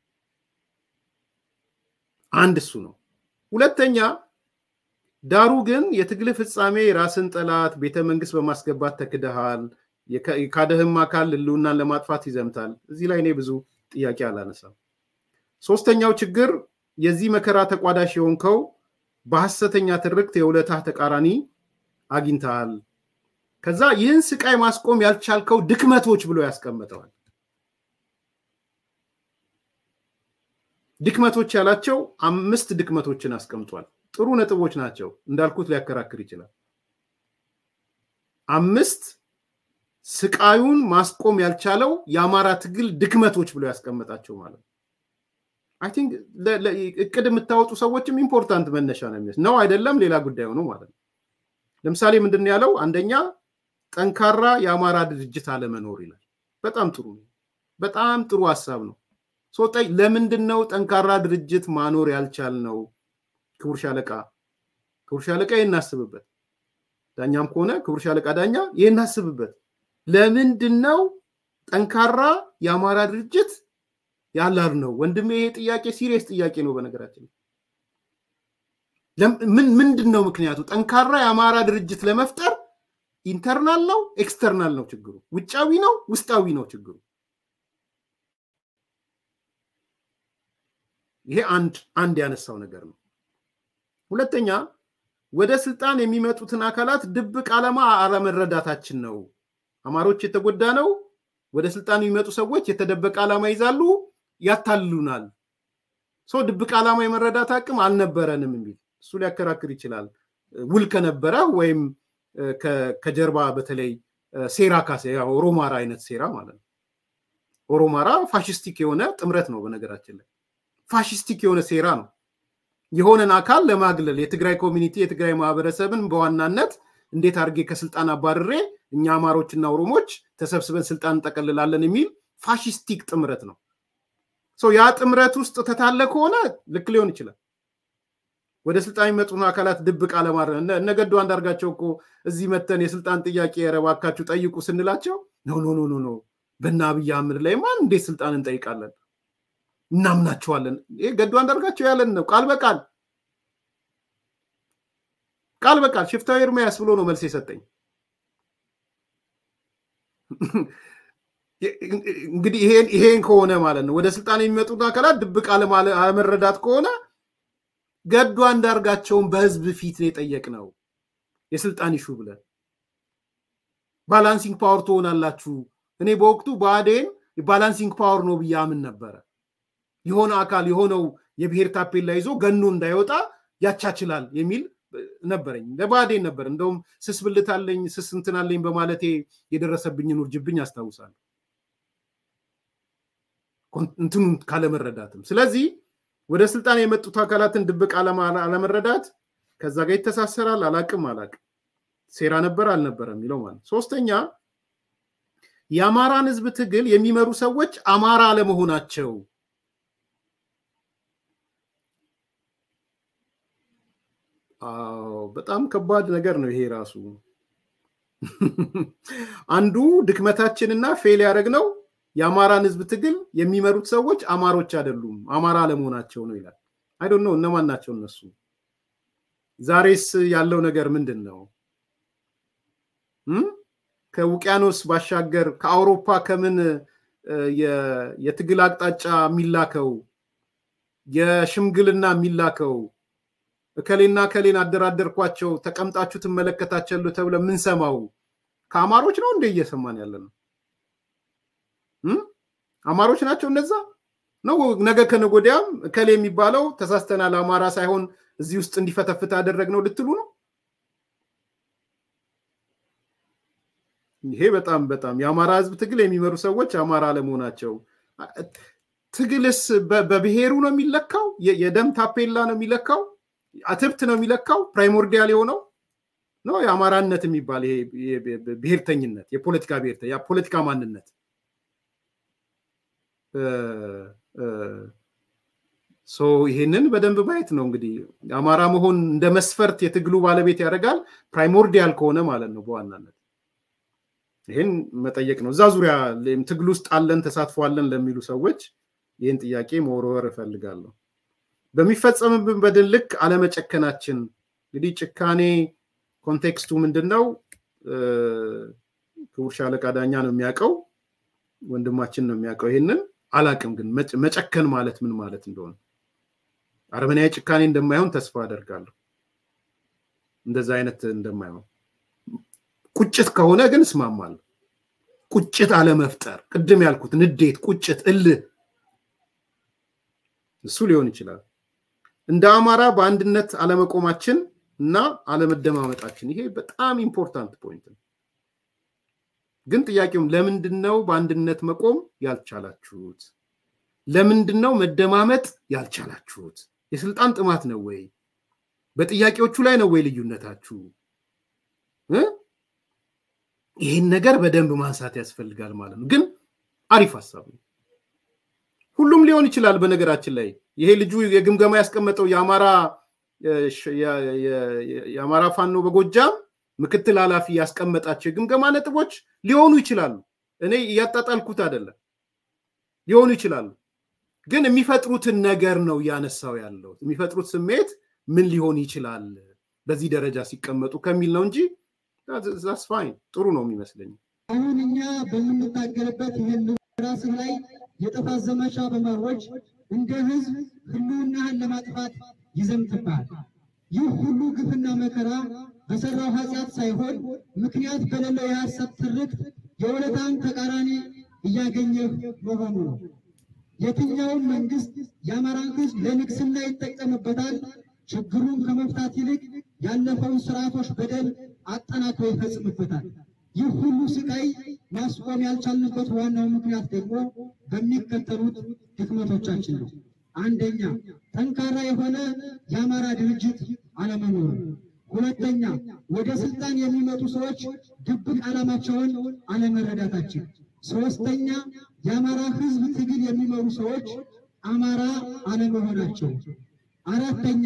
አንድ እሱ ነው። ሁለተኛ ዳሩ ግን የትግል ፍጻሜ የራስን ጠላት ቤተ መንግስት በማስገባት ተክደሃል፣ የካደህም አካል ህልውናን ለማጥፋት ይዘምታል። እዚህ ላይ እኔ ብዙ ጥያቄ አላነሳም። ሶስተኛው ችግር የዚህ መከራ ተቋዳሽ የሆንከው በሐሰተኛ ትርክት የውለታህ ተቃራኒ አግኝተሃል። ከዛ ይህን ስቃይ ማስቆም ያልቻልከው ድክመቶች ብሎ ያስቀምጠዋል። ድክመቶች ያላቸው አምስት ድክመቶችን አስቀምጧል። ጥሩ ነጥቦች ናቸው። እንዳልኩት ሊያከራክር ይችላል። አምስት ስቃዩን ማስቆም ያልቻለው የአማራ ትግል ድክመቶች ብሎ ያስቀመጣቸው ማለት ነው። አይ ቲንክ እቅድ የምታወጡ ሰዎችም ኢምፖርታንት መነሻ ነው የሚወስ ነው አይደለም፣ ሌላ ጉዳይ ሆኖ ማለት ነው። ለምሳሌ ምንድን ያለው አንደኛ ጠንካራ የአማራ ድርጅት አለመኖር ይላል። በጣም ጥሩ ነው። በጣም ጥሩ ሀሳብ ነው። ሶጠኝ ለምንድን ነው ጠንካራ ድርጅት ማኖር ያልቻል ነው? ክቡር ሻለቃ ክቡር ሻለቃ ይህን አስብበት። ዳኛም ከሆነ ክቡር ሻለቃ ዳኛ ይህን አስብበት። ለምንድን ነው ጠንካራ የአማራ ድርጅት ያላር ነው? ወንድሜ ይሄ ጥያቄ ሲሪየስ ጥያቄ ነው። በነገራችን ምን ምንድን ነው ምክንያቱ? ጠንካራ የአማራ ድርጅት ለመፍጠር ኢንተርናል ነው ኤክስተርናል ነው ችግሩ? ውጫዊ ነው ውስጣዊ ነው ችግሩ? ይሄ አንድ አንድ ያነሳው ነገር ነው። ሁለተኛ ወደ ስልጣን የሚመጡትን አካላት ድብቅ ዓላማ አለመረዳታችን ነው። አማሮች የተጎዳ ነው። ወደ ስልጣን የሚመጡ ሰዎች የተደበቀ ዓላማ ይዛሉ፣ ያታልሉናል። ሰው ድብቅ ዓላማ የመረዳት አቅም አልነበረንም የሚል እሱ ሊያከራክር ይችላል። ውል ከነበረ ወይም ከጀርባ በተለይ ሴራ ካሴ ኦሮማራ አይነት ሴራ ማለት ነው። ኦሮማራ ፋሽስቲክ የሆነ ጥምረት ነው በነገራችን ላይ ፋሽስቲክ የሆነ ሴራ ነው። የሆነን አካል ለማግለል የትግራይ ኮሚኒቲ የትግራይ ማህበረሰብን በዋናነት እንዴት አድርጌ ከስልጣን አባርሬ እኛ አማሮችና ኦሮሞች ተሰብስበን ስልጣን እንጠቀልላለን የሚል ፋሽስቲክ ጥምረት ነው። ያ ጥምረት ውስጥ ተታለ ከሆነ ልክ ሊሆን ይችላል። ወደ ስልጣን የሚመጡን አካላት ድብቅ አለማረ እነ ገዱ አንዳርጋቸው እኮ እዚህ መተን የስልጣን ጥያቄ ረባካችሁ ጠይቁ ስንላቸው ኖ ኖ ኖ ኖ በእነ አብይ አህመድ ላይ ማን እንዴት ስልጣን እንጠይቃለን እናምናቸዋለን። ይህ ገዱ አንዳርጋቸው ያለን ነው ቃል በቃል ቃል በቃል ሽፍታዊ ኤርሚያስ ብሎ ነው መልስ የሰጠኝ። እንግዲህ ይሄን ከሆነ ማለት ነው ወደ ስልጣን የሚመጡት አካላት ድብቅ አለመረዳት ከሆነ ገዱ አንዳርጋቸውን በህዝብ ፊት ነው የጠየቅነው የስልጣን ይሹ ብለን ባላንሲንግ ፓወር ትሆናላችሁ። እኔ በወቅቱ ብአዴን ባላንሲንግ ፓወር ነው ብዬ አምን ነበረ። የሆነ አካል የሆነው የብሔር ታፔላ ይዞ ገኖ እንዳይወጣ ያቻችላል የሚል ነበረኝ። ለብአዴን ነበር እንደውም ስስ ብልት አለኝ ስስ እንትን አለኝ በማለቴ የደረሰብኝን ውርጅብኝ አስታውሳለሁ። እንትኑን ካለመረዳትም ስለዚህ ወደ ስልጣን የመጡት አካላትን ድብቅ አለመረዳት ከዛ ጋር ይተሳሰራል። አላቅም አላቅም ሴራ ነበር አልነበረ የሚለው ማለት ሶስተኛ የአማራን ህዝብ ትግል የሚመሩ ሰዎች አማራ አለመሆናቸው በጣም ከባድ ነገር ነው። ይሄ ራሱ አንዱ ድክመታችንና ፌል ያደረግነው የአማራን ህዝብ ትግል የሚመሩት ሰዎች አማሮች አይደሉም፣ አማራ አለመሆናቸው ነው ይላል። አይዶን ነው እነማን ናቸው እነሱ? ዛሬስ ያለው ነገር ምንድን ነው? ከውቅያኖስ ባሻገር ከአውሮፓ ከምን የትግል አቅጣጫ የሚላከው የሽምግልና የሚላከው እከሌና እከሌን አደራደርኳቸው ተቀምጣችሁ ትመለከታቸሉ ተብለ የምንሰማው ከአማሮች ነው እንደ እየሰማን ያለ ነው። አማሮች ናቸው እነዛ ነው። ነገ ከነገ ወዲያም እከሌ የሚባለው ተሳስተናል፣ አማራ ሳይሆን እዚህ ውስጥ እንዲፈተፍት ያደረግ ነው ልትሉ ነው። ይሄ በጣም በጣም የአማራ ህዝብ ትግል የሚመሩ ሰዎች አማራ አለመሆናቸው። ትግልስ በብሔሩ ነው የሚለካው? የደም ታፔላ ነው የሚለካው? አትብት ነው የሚለካው? ፕራይሞርዲያል የሆነው ነው የአማራነት የሚባል ብሔርተኝነት፣ የፖለቲካ ብሔርተ የፖለቲካ ማንነት ይሄንን በደንብ ማየት ነው እንግዲህ አማራ መሆን እንደ መስፈርት የትግሉ ባለቤት ያደርጋል። ፕራይሞርዲያል ከሆነ ማለት ነው በዋናነት ይህን መጠየቅ ነው። እዛ ዙሪያ ትግል ውስጥ አለን ተሳትፏለን ለሚሉ ሰዎች ይህን ጥያቄ መወርወር እፈልጋለሁ። በሚፈጸምብን በድል ልክ አለመጨከናችን እንግዲህ ጭካኔ ኮንቴክስቱ ምንድን ነው? ክቡር ሻለቃ ዳኛ ነው የሚያውቀው፣ ወንድማችን ነው የሚያውቀው። ይህንን አላቅም፣ ግን መጨከን ማለት ምን ማለት እንደሆነ አረመናዊ ጭካኔ እንደማይሆን ተስፋ አደርጋለሁ። እንደዛ አይነት እንደማይሆን ቁጭት ከሆነ ግን እስማማለሁ። ቁጭት አለመፍጠር፣ ቅድም ያልኩት ንዴት፣ ቁጭት፣ እልህ እሱ ሊሆን ይችላል። እንደ አማራ በአንድነት አለመቆማችን እና አለመደማመጣችን ይሄ በጣም ኢምፖርታንት ፖይንት ነው። ግን ጥያቄውም ለምንድን ነው በአንድነት መቆም ያልቻላችሁት? ለምንድን ነው መደማመጥ ያልቻላችሁት? የስልጣን ጥማት ነው ወይ? በጥያቄዎቹ ላይ ነው ወይ ልዩነታችሁ? ይህን ነገር በደንብ ማንሳት ያስፈልጋል ማለት ነው። ግን አሪፍ ሀሳብ ነው። ሁሉም ሊሆን ይችላል። በነገራችን ላይ ይሄ ልጁ የግምገማ ያስቀመጠው የአማራ የአማራ ፋኖ በጎጃም ምክትል ኃላፊ ያስቀመጣቸው የግምገማ ነጥቦች ሊሆኑ ይችላሉ። እኔ እያጣጣልኩት አይደለም፣ ሊሆኑ ይችላሉ። ግን የሚፈጥሩትን ነገር ነው እያነሳው ያለው። የሚፈጥሩት ስሜት ምን ሊሆን ይችላል በዚህ ደረጃ ሲቀመጡ ከሚል ነው እንጂ ዛስ ፋይን ጥሩ ነው የሚመስለኝ። አሁን እኛ በምንታገልበት ይህን ራስህ ላይ የጥፋት ዘመቻ በማወጅ እንደ ህዝብ ህልውናህን ለማጥፋት ይዘምትብሃል። ይህ ሁሉ ግፍና መከራ በሰራው ኃጢአት ሳይሆን ምክንያት በሌለው የሐሰት ትርክት የውለታን ተቃራኒ እያገኘህ መሆኑ ነው። የትኛውም መንግስት የአማራን ህዝብ ለንግስና ይጠቀምበታል። ችግሩን ከመፍታት ይልቅ ያለፈውን ስርዓቶች በደል አጠናክሮ ይፈጽምበታል። ይህ ሁሉ ስቃይ ማስቆም ያልቻልንበት ዋናው ምክንያት ደግሞ በሚከተሉት ድክመቶቻችን ነው። አንደኛ፣ ጠንካራ የሆነ የአማራ ድርጅት አለመኖሩ። ሁለተኛ፣ ወደ ስልጣን የሚመጡ ሰዎች ድብቅ ዓላማቸውን አለመረዳታችን። ሶስተኛ፣ የአማራ ህዝብ ትግል የሚመሩ ሰዎች አማራ አለመሆናቸው። አራተኛ፣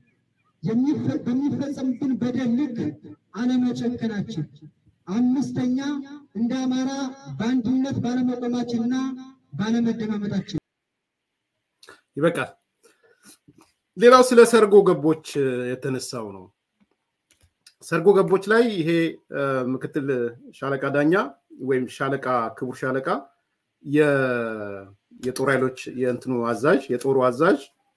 በሚፈጸምብን በደል ልክ አለመጨከናችን። አምስተኛ እንደ አማራ በአንድነት ባለመቆማችንና ባለመደማመጣችን። ይበቃል። ሌላው ስለ ሰርጎ ገቦች የተነሳው ነው። ሰርጎ ገቦች ላይ ይሄ ምክትል ሻለቃ ዳኛ ወይም ሻለቃ ክቡር ሻለቃ የጦር ኃይሎች የእንትኑ አዛዥ የጦሩ አዛዥ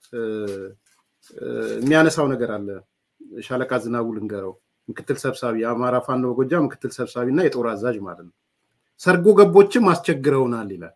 የሚያነሳው ነገር አለ። ሻለቃ ዝናቡ ልንገረው ምክትል ሰብሳቢ የአማራ ፋኖ በጎጃ ምክትል ሰብሳቢ እና የጦር አዛዥ ማለት ነው። ሰርጎ ገቦችም አስቸግረውናል ይላል።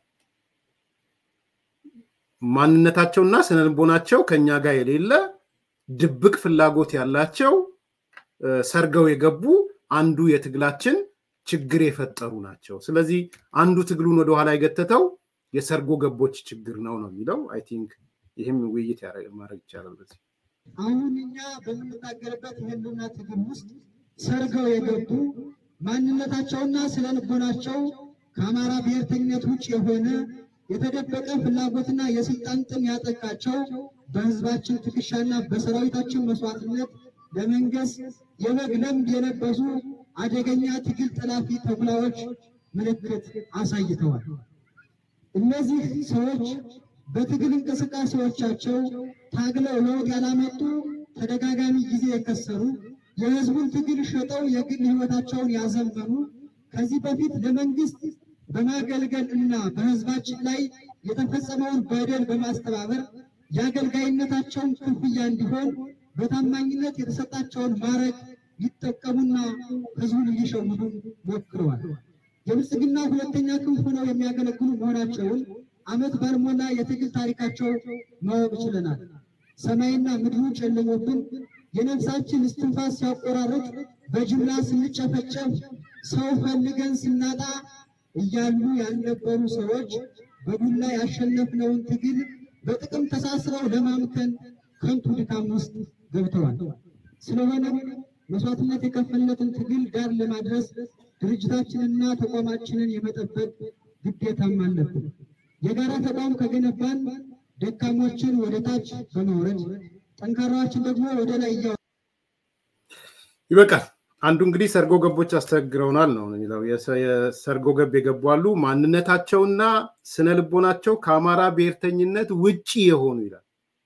ማንነታቸውና ስነልቦናቸው ከኛ ጋር የሌለ ድብቅ ፍላጎት ያላቸው ሰርገው የገቡ አንዱ የትግላችን ችግር የፈጠሩ ናቸው። ስለዚህ አንዱ ትግሉን ወደኋላ የገተተው የሰርጎ ገቦች ችግር ነው ነው የሚለው አይ ቲንክ ይህም ውይይት ማድረግ ይቻላል በዚህ አሁን እኛ በምንታገልበት የህልውና ትግል ውስጥ ሰርገው የገቡ ማንነታቸውና ስነ ልቦናቸው ከአማራ ብሔርተኝነት ውጭ የሆነ የተደበቀ ፍላጎትና የስልጣን ጥም ያጠቃቸው በህዝባችን ትከሻና በሰራዊታችን መስዋዕትነት ለመንገስ የበግ ለምድ የለበሱ አደገኛ ትግል ጠላፊ ተኩላዎች ምልክት አሳይተዋል። እነዚህ ሰዎች በትግል እንቅስቃሴዎቻቸው ታግለው ለውጥ ያላመጡ ተደጋጋሚ ጊዜ የከሰሩ የህዝቡን ትግል ሸጠው የግል ህይወታቸውን ያዘመኑ ከዚህ በፊት ለመንግስት በማገልገል እና በህዝባችን ላይ የተፈጸመውን በደል በማስተባበር የአገልጋይነታቸውን ክፍያ እንዲሆን በታማኝነት የተሰጣቸውን ማዕረግ ሊጠቀሙና ህዝቡን ሊሸውዱ ሞክረዋል። የብልጽግና ሁለተኛ ክንፍ ሆነው የሚያገለግሉ መሆናቸውን ዓመት ባልሞላ የትግል ታሪካቸው ማወቅ ችለናል። ሰማይና ምድሩ ጨልሞብን የነፍሳችን እስትንፋስ ሲያቆራርጥ በጅምላ ስንጨፈጨፍ ሰው ፈልገን ስናጣ እያሉ ያልነበሩ ሰዎች በዱላ ያሸነፍነውን ትግል በጥቅም ተሳስረው ለማምከን ከንቱ ድካም ውስጥ ገብተዋል። ስለሆነም መስዋዕትነት የከፈልነትን ትግል ዳር ለማድረስ ድርጅታችንና ተቋማችንን የመጠበቅ ግዴታም አለብን። የጋራ ተቋም ከገነባን ደካሞችን ወደ ታች በማውረድ ጠንካራዎችን ደግሞ ወደ ላይ እያ ይበቃል። አንዱ እንግዲህ ሰርጎ ገቦች አስቸግረውናል ነው የሚለው። የሰርጎ ገብ የገቡ አሉ። ማንነታቸውና ስነ ልቦናቸው ከአማራ ብሔርተኝነት ውጪ የሆኑ ይላል።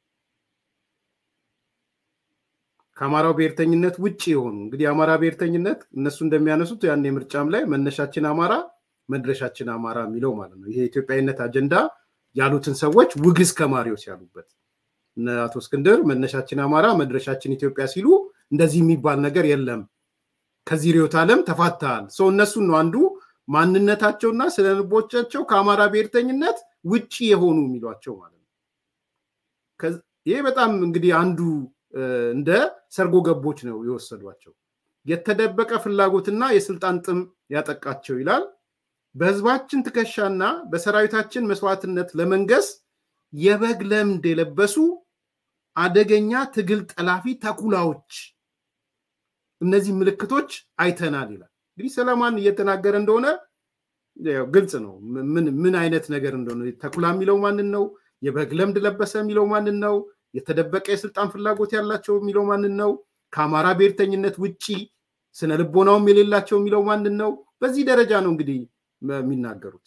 ከአማራው ብሔርተኝነት ውጭ የሆኑ እንግዲህ የአማራ ብሔርተኝነት እነሱ እንደሚያነሱት ያን የምርጫም ላይ መነሻችን አማራ መድረሻችን አማራ የሚለው ማለት ነው። ይሄ የኢትዮጵያዊነት አጀንዳ ያሉትን ሰዎች ውግዝ ከማሪዎስ ያሉበት እነ አቶ እስክንድር መነሻችን አማራ መድረሻችን ኢትዮጵያ ሲሉ እንደዚህ የሚባል ነገር የለም፣ ከዚህ ርዕዮተ ዓለም ተፋተሃል። ሰው እነሱን ነው አንዱ ማንነታቸውና ስነ ልቦቻቸው ከአማራ ብሔርተኝነት ውጭ የሆኑ የሚሏቸው ማለት ነው። ይሄ በጣም እንግዲህ አንዱ እንደ ሰርጎ ገቦች ነው የወሰዷቸው። የተደበቀ ፍላጎትና የስልጣን ጥም ያጠቃቸው ይላል። በህዝባችን ትከሻና በሰራዊታችን መስዋዕትነት ለመንገስ የበግ ለምድ የለበሱ አደገኛ ትግል ጠላፊ ተኩላዎች፣ እነዚህ ምልክቶች አይተናል ይላል። እንግዲህ ሰለማን እየተናገረ እንደሆነ ግልጽ ነው ምን አይነት ነገር እንደሆነ። ተኩላ የሚለው ማንን ነው? የበግ ለምድ ለበሰ የሚለው ማንን ነው? የተደበቀ የስልጣን ፍላጎት ያላቸው የሚለው ማንን ነው? ከአማራ ብሔርተኝነት ውጪ ስነ ልቦናውም የሌላቸው የሚለው ማንን ነው? በዚህ ደረጃ ነው እንግዲህ የሚናገሩት።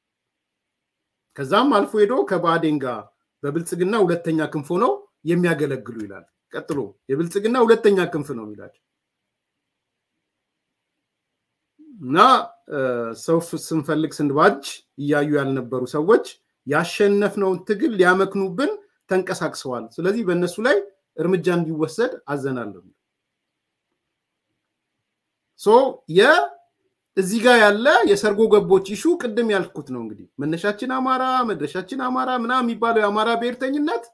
ከዛም አልፎ ሄዶ ከባዕዴን ጋር በብልጽግና ሁለተኛ ክንፍ ሆነው የሚያገለግሉ ይላል። ቀጥሎ የብልጽግና ሁለተኛ ክንፍ ነው የሚላቸው እና ሰው ስንፈልግ ስንባጅ እያዩ ያልነበሩ ሰዎች ያሸነፍነውን ትግል ሊያመክኑብን ተንቀሳቅሰዋል። ስለዚህ በእነሱ ላይ እርምጃ እንዲወሰድ አዘናለሁ። እዚህ ጋር ያለ የሰርጎ ገቦች ይሹ ቅድም ያልኩት ነው እንግዲህ መነሻችን አማራ መድረሻችን አማራ ምናምን የሚባለው የአማራ ብሔርተኝነት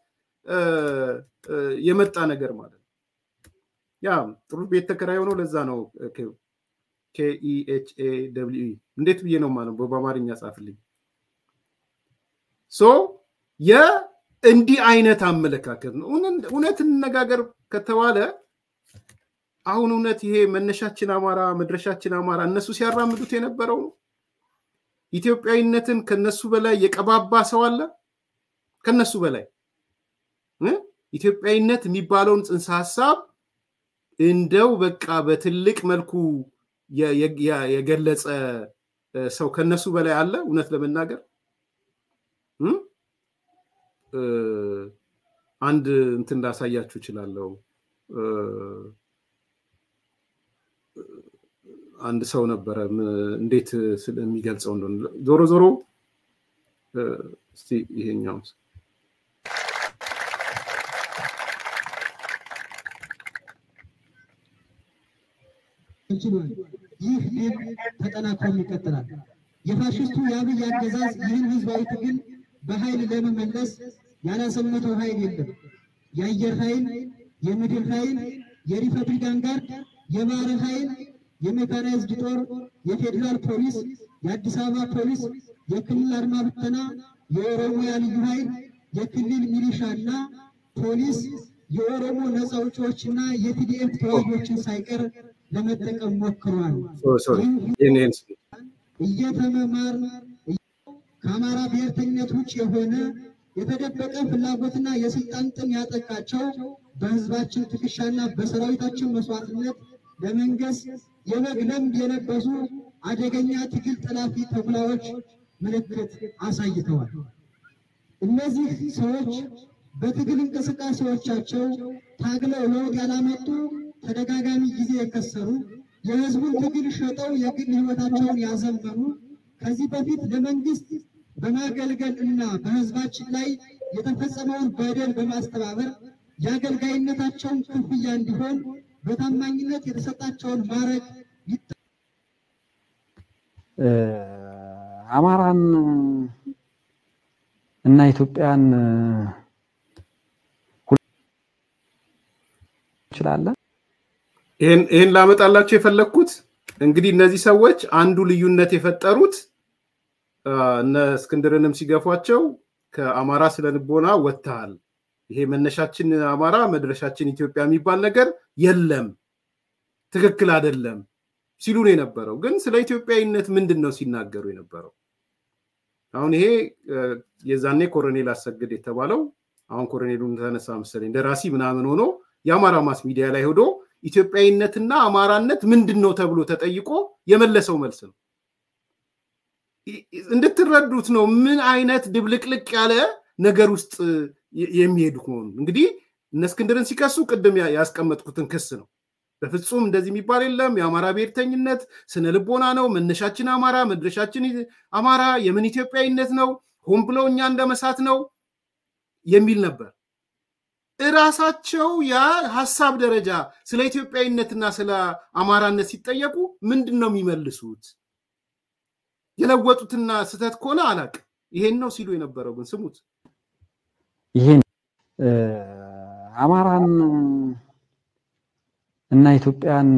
የመጣ ነገር ማለት ነው። ያ ጥሩ ቤት ተከራይ ሆነው ለዛ ነው ኬኢኤችኤ ደብሊው ኢ እንዴት ብዬ ነው ማለት በአማርኛ ጻፍልኝ። ሶ የእንዲህ አይነት አመለካከት ነው። እውነት እንነጋገር ከተባለ አሁን እውነት ይሄ መነሻችን አማራ መድረሻችን አማራ እነሱ ሲያራምዱት የነበረው ነው። ኢትዮጵያዊነትን ከነሱ በላይ የቀባባ ሰው አለ? ከነሱ በላይ ኢትዮጵያዊነት የሚባለውን ጽንሰ ሀሳብ እንደው በቃ በትልቅ መልኩ የገለጸ ሰው ከነሱ በላይ አለ? እውነት ለመናገር አንድ እንትን ላሳያችሁ እችላለሁ። አንድ ሰው ነበረ እንዴት ስለሚገልጸው እንደሆነ ዞሮ ዞሮ እስቲ ይሄኛው ችሏል። ይህ ድል ተጠናክሮም ይቀጥላል። የፋሽስቱ የአብይ አገዛዝ ይህን ህዝባዊ ትግል በኃይል ለመመለስ ያላሰመተው ኃይል የለም። የአየር ኃይል፣ የምድር ኃይል፣ የሪፐብሊካን ጋርድ፣ የባህር ኃይል፣ የሜካናይዝድ ጦር፣ የፌዴራል ፖሊስ፣ የአዲስ አበባ ፖሊስ፣ የክልል አድማ ብተና፣ የኦሮሚያ ልዩ ኃይል፣ የክልል ሚሊሻ እና ፖሊስ፣ የኦሮሞ ነፃ አውጪዎችና የቲዲኤፍ ተዋጊዎችን ሳይቀር ለመጠቀም ሞክረዋል። እየተመማር ከአማራ ብሔርተኝነት ውጭ የሆነ የተደበቀ ፍላጎትና የስልጣን ጥም ያጠቃቸው በህዝባችን ትከሻና በሰራዊታችን መስዋዕትነት ለመንገስ የበግ ለምድ የለበሱ አደገኛ ትግል ጠላፊ ተኩላዎች ምልክት አሳይተዋል። እነዚህ ሰዎች በትግል እንቅስቃሴዎቻቸው ታግለው ለውጥ ያላመጡ ተደጋጋሚ ጊዜ የከሰሩ የህዝቡን ትግል ሸጠው የግል ህይወታቸውን ያዘመኑ ከዚህ በፊት ለመንግስት በማገልገል እና በህዝባችን ላይ የተፈጸመውን በደል በማስተባበር የአገልጋይነታቸውን ክፍያ እንዲሆን በታማኝነት የተሰጣቸውን ማዕረግ አማራን እና ኢትዮጵያን እንችላለን። ይህን ላመጣላቸው የፈለግኩት እንግዲህ እነዚህ ሰዎች አንዱ ልዩነት የፈጠሩት እነ እስክንድርንም ሲገፏቸው ከአማራ ስነ ልቦና ወጥተሃል፣ ይሄ መነሻችን አማራ መድረሻችን ኢትዮጵያ የሚባል ነገር የለም፣ ትክክል አይደለም ሲሉ ነው የነበረው። ግን ስለ ኢትዮጵያዊነት ምንድን ነው ሲናገሩ የነበረው? አሁን ይሄ የዛኔ ኮሎኔል አሰግድ የተባለው አሁን ኮሎኔሉን ተነሳ መሰለኝ ደራሲ ምናምን ሆኖ የአማራ ማስ ሚዲያ ላይ ሄዶ ኢትዮጵያዊነትና አማራነት ምንድን ነው ተብሎ ተጠይቆ የመለሰው መልስ ነው። እንድትረዱት ነው ምን አይነት ድብልቅልቅ ያለ ነገር ውስጥ የሚሄዱ መሆኑ። እንግዲህ እነ እስክንድርን ሲከሱ ቅድም ያስቀመጥኩትን ክስ ነው። በፍጹም እንደዚህ የሚባል የለም። የአማራ ብሔርተኝነት ስነ ልቦና ነው። መነሻችን አማራ፣ መድረሻችን አማራ፣ የምን ኢትዮጵያዊነት ነው፣ ሆን ብለው እኛ እንደመሳት ነው የሚል ነበር። እራሳቸው ያ ሀሳብ ደረጃ ስለ ኢትዮጵያዊነትና ስለ አማራነት ሲጠየቁ ምንድን ነው የሚመልሱት? የለወጡትና ስህተት ከሆነ አላቅም። ይሄን ነው ሲሉ የነበረው ግን ስሙት። ይሄን አማራን እና ኢትዮጵያን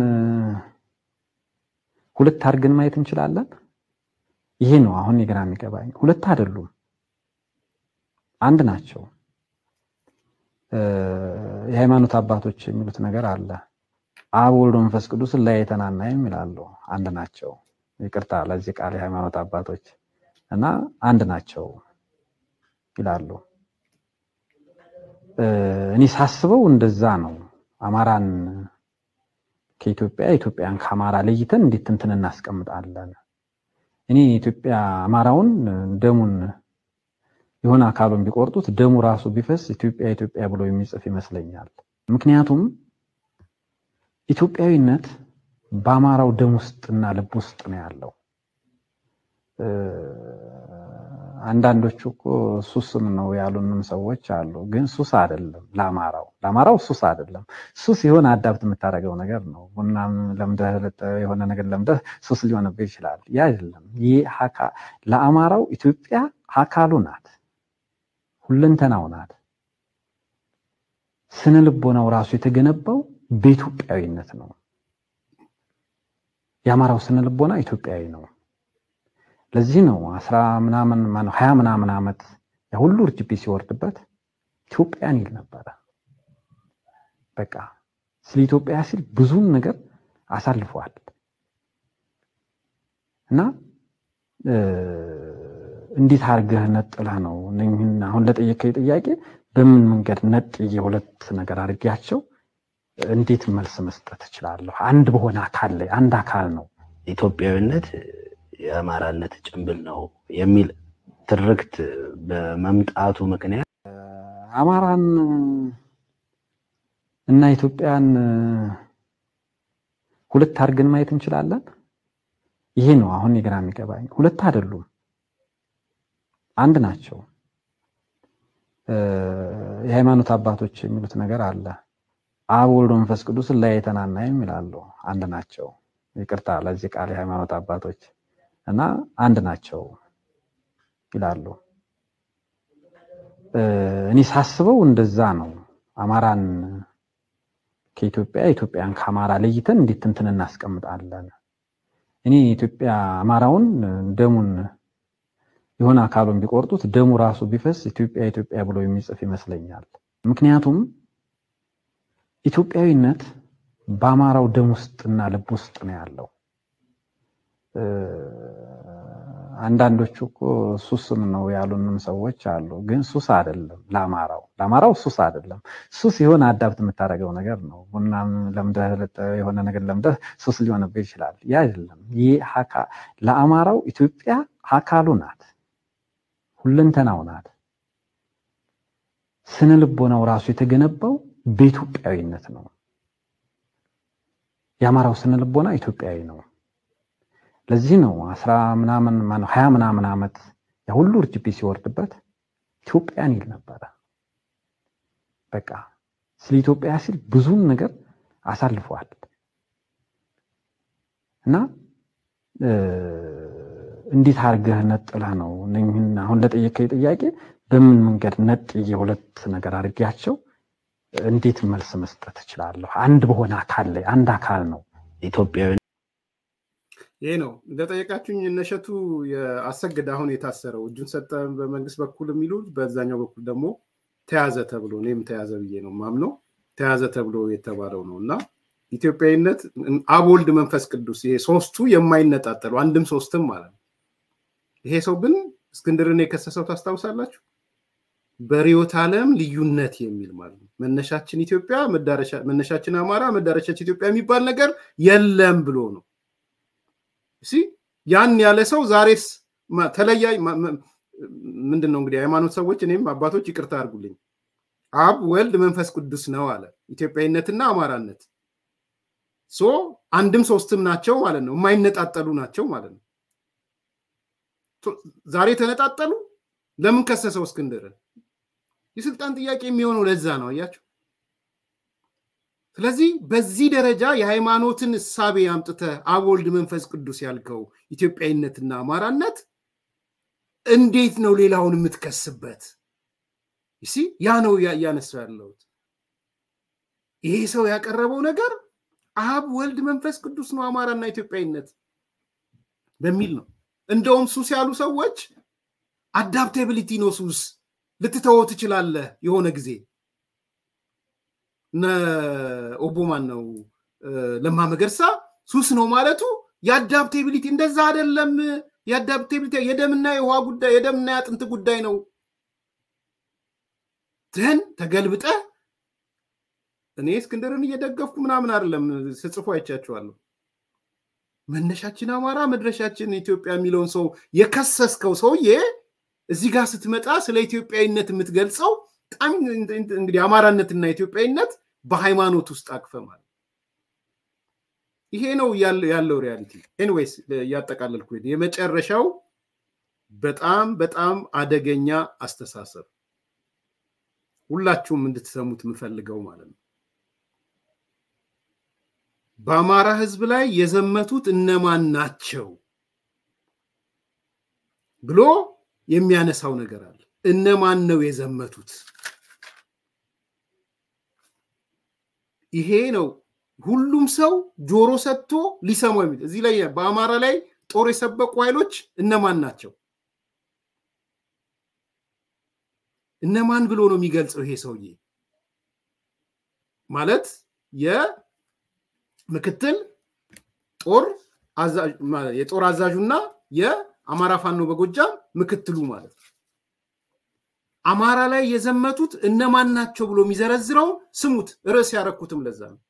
ሁለት አድርገን ማየት እንችላለን። ይሄ ነው አሁን የግራ የሚገባኝ። ሁለት አይደሉም፣ አንድ ናቸው። የሃይማኖት አባቶች የሚሉት ነገር አለ። አብ ወልድ መንፈስ ቅዱስ ለያይተን አናይም ይላሉ። አንድ ናቸው። ይቅርታ ለዚህ ቃል የሃይማኖት አባቶች እና አንድ ናቸው ይላሉ። እኔ ሳስበው እንደዛ ነው። አማራን ከኢትዮጵያ ኢትዮጵያን ከአማራ ለይተን እንዴት እንትን እናስቀምጣለን? እኔ ኢትዮጵያ አማራውን ደሙን የሆነ አካሉን ቢቆርጡት ደሙ ራሱ ቢፈስ ኢትዮጵያ ኢትዮጵያ ብሎ የሚጽፍ ይመስለኛል። ምክንያቱም ኢትዮጵያዊነት በአማራው ደም ውስጥና ልብ ውስጥ ነው ያለው። አንዳንዶቹ እኮ ሱስም ነው ያሉንም ሰዎች አሉ። ግን ሱስ አይደለም ለአማራው ለአማራው ሱስ አይደለም። ሱስ የሆነ አዳብት የምታደርገው ነገር ነው። ቡናም ለምደህ የሆነ ነገር ለምደህ ሱስ ሊሆንብህ ይችላል። ያ አይደለም። ይህ ለአማራው ኢትዮጵያ አካሉ ናት፣ ሁለንተናው ናት። ስነ ልቦናው ራሱ የተገነባው በኢትዮጵያዊነት ነው። የአማራው ስነ ልቦና ኢትዮጵያዊ ነው። ለዚህ ነው አስራ ምናምን ማነው ሀያ ምናምን ዓመት የሁሉ እርጅቢ ሲወርድበት ኢትዮጵያን ይል ነበረ። በቃ ስለ ኢትዮጵያ ሲል ብዙም ነገር አሳልፈዋል እና እንዴት አድርገህ ነጥለህ ነው አሁን ለጠየቀኝ ጥያቄ በምን መንገድ ነጥዬ ሁለት ነገር አድርጌያቸው እንዴት መልስ መስጠት እችላለሁ? አንድ በሆነ አካል ላይ አንድ አካል ነው ኢትዮጵያዊነት የአማራነት ጭንብል ነው የሚል ትርክት በመምጣቱ ምክንያት አማራን እና ኢትዮጵያን ሁለት አድርገን ማየት እንችላለን። ይሄ ነው አሁን የግራ የሚገባኝ። ሁለት አይደሉም፣ አንድ ናቸው። የሃይማኖት አባቶች የሚሉት ነገር አለ። አብ ወልድ መንፈስ ቅዱስ ለያይተን አናይም ይላሉ። አንድ ናቸው። ይቅርታ ለዚህ ቃል የሃይማኖት አባቶች እና አንድ ናቸው ይላሉ። እኔ ሳስበው እንደዛ ነው። አማራን ከኢትዮጵያ ኢትዮጵያን ከአማራ ለይተን እንዴት እንትን እናስቀምጣለን? እኔ ኢትዮጵያ አማራውን ደሙን የሆነ አካሉን ቢቆርጡት ደሙ ራሱ ቢፈስ ኢትዮጵያ ኢትዮጵያ ብሎ የሚጽፍ ይመስለኛል። ምክንያቱም ኢትዮጵያዊነት በአማራው ደም ውስጥና ልብ ውስጥ ነው ያለው። አንዳንዶቹ እኮ ሱስም ነው ያሉንም ሰዎች አሉ። ግን ሱስ አይደለም ለአማራው ለአማራው ሱስ አይደለም። ሱስ የሆነ አዳብት የምታደርገው ነገር ነው። ቡናም ለምደህ የሆነ ነገር ለምደህ ሱስ ሊሆንብህ ይችላል። ያ አይደለም። ይህ ለአማራው ኢትዮጵያ አካሉ ናት፣ ሁለንተናው ናት። ስነ ልቦናው ራሱ የተገነባው በኢትዮጵያዊነት ነው። የአማራው ስነ ልቦና ኢትዮጵያዊ ነው። ለዚህ ነው አስራ ምናምን ማነው ሀያ ምናምን ዓመት የሁሉ እርጅቢ ሲወርድበት ኢትዮጵያን ይል ነበረ። በቃ ስለ ኢትዮጵያ ሲል ብዙን ነገር አሳልፈዋል እና እንዴት አድርገህ ነጥለህ ነው እነኝህን አሁን ለጠየቀኝ ጥያቄ በምን መንገድ ነጥዬ ሁለት ነገር አድርጌያቸው እንዴት መልስ መስጠት እችላለሁ? አንድ በሆነ አካል ላይ አንድ አካል ነው ኢትዮጵያዊ ይሄ ነው እንደጠየቃችሁኝ እነሸቱ አሰግድ አሁን የታሰረው እጁን ሰጠ በመንግስት በኩል የሚሉት በዛኛው በኩል ደግሞ ተያዘ ተብሎ እኔም ተያዘ ብዬ ነው ማምነው ተያዘ ተብሎ የተባለው ነው እና ኢትዮጵያዊነት አብ ወልድ መንፈስ ቅዱስ ይሄ ሶስቱ የማይነጣጠሉ አንድም ሶስትም ማለት ነው። ይሄ ሰው ግን እስክንድርን የከሰሰው ታስታውሳላችሁ? በርዕዮተ ዓለም ልዩነት የሚል ማለት ነው። መነሻችን ኢትዮጵያ፣ መነሻችን አማራ፣ መዳረሻችን ኢትዮጵያ የሚባል ነገር የለም ብሎ ነው። እሺ ያን ያለ ሰው ዛሬስ ተለያይ ምንድን ነው እንግዲህ ሃይማኖት ሰዎች እኔም አባቶች ይቅርታ አድርጉልኝ፣ አብ ወልድ መንፈስ ቅዱስ ነው አለ። ኢትዮጵያዊነትና አማራነት ሶ አንድም ሶስትም ናቸው ማለት ነው። የማይነጣጠሉ ናቸው ማለት ነው። ዛሬ ተነጣጠሉ። ለምን ከሰሰው እስክንድርን? የስልጣን ጥያቄ የሚሆነው ለዛ ነው። አያቸው። ስለዚህ በዚህ ደረጃ የሃይማኖትን እሳቤ አምጥተህ አብ ወልድ መንፈስ ቅዱስ ያልከው ኢትዮጵያዊነትና አማራነት እንዴት ነው ሌላውን የምትከስበት? ይሲ ያ ነው እያነሳው ያለሁት። ይሄ ሰው ያቀረበው ነገር አብ ወልድ መንፈስ ቅዱስ ነው አማራና ኢትዮጵያዊነት በሚል ነው። እንደውም ሱስ ያሉ ሰዎች አዳፕቴቢሊቲ ነው ሱስ፣ ልትተወው ትችላለህ የሆነ ጊዜ እነ ኦቦ ማን ነው ለማ መገርሳ ሱስ ነው ማለቱ የአዳፕቴቢሊቲ እንደዛ አይደለም። የአዳፕቴቢሊቲ የደምና የውሃ ጉዳይ የደምና የአጥንት ጉዳይ ነው። ትህን ተገልብጠህ እኔ እስክንድርን እየደገፍኩ ምናምን አይደለም፣ ስጽፎ አይቻችኋለሁ። መነሻችን አማራ መድረሻችን ኢትዮጵያ የሚለውን ሰው የከሰስከው ሰውዬ እዚህ ጋር ስትመጣ ስለ ኢትዮጵያዊነት የምትገልጸው በጣም እንግዲህ አማራነትና ኢትዮጵያዊነት በሃይማኖት ውስጥ አቅፈ ማለት ይሄ ነው ያለው ሪያሊቲ። ኤኒዌይስ እያጠቃለልኩ የመጨረሻው በጣም በጣም አደገኛ አስተሳሰብ ሁላችሁም እንድትሰሙት የምፈልገው ማለት ነው። በአማራ ህዝብ ላይ የዘመቱት እነማን ናቸው ብሎ የሚያነሳው ነገር አለ። እነማን ነው የዘመቱት? ይሄ ነው ሁሉም ሰው ጆሮ ሰጥቶ ሊሰማው የሚል እዚህ ላይ በአማራ ላይ ጦር የሰበቁ ኃይሎች እነማን ናቸው? እነማን ብሎ ነው የሚገልጸው ይሄ ሰውዬ? ማለት የምክትል ጦር የጦር አዛዡና የአማራ ፋኖ በጎጃም ምክትሉ ማለት ነው። አማራ ላይ የዘመቱት እነማን ናቸው ብሎ የሚዘረዝረው ስሙት። ርዕስ ያረኩትም ለዛ ነው።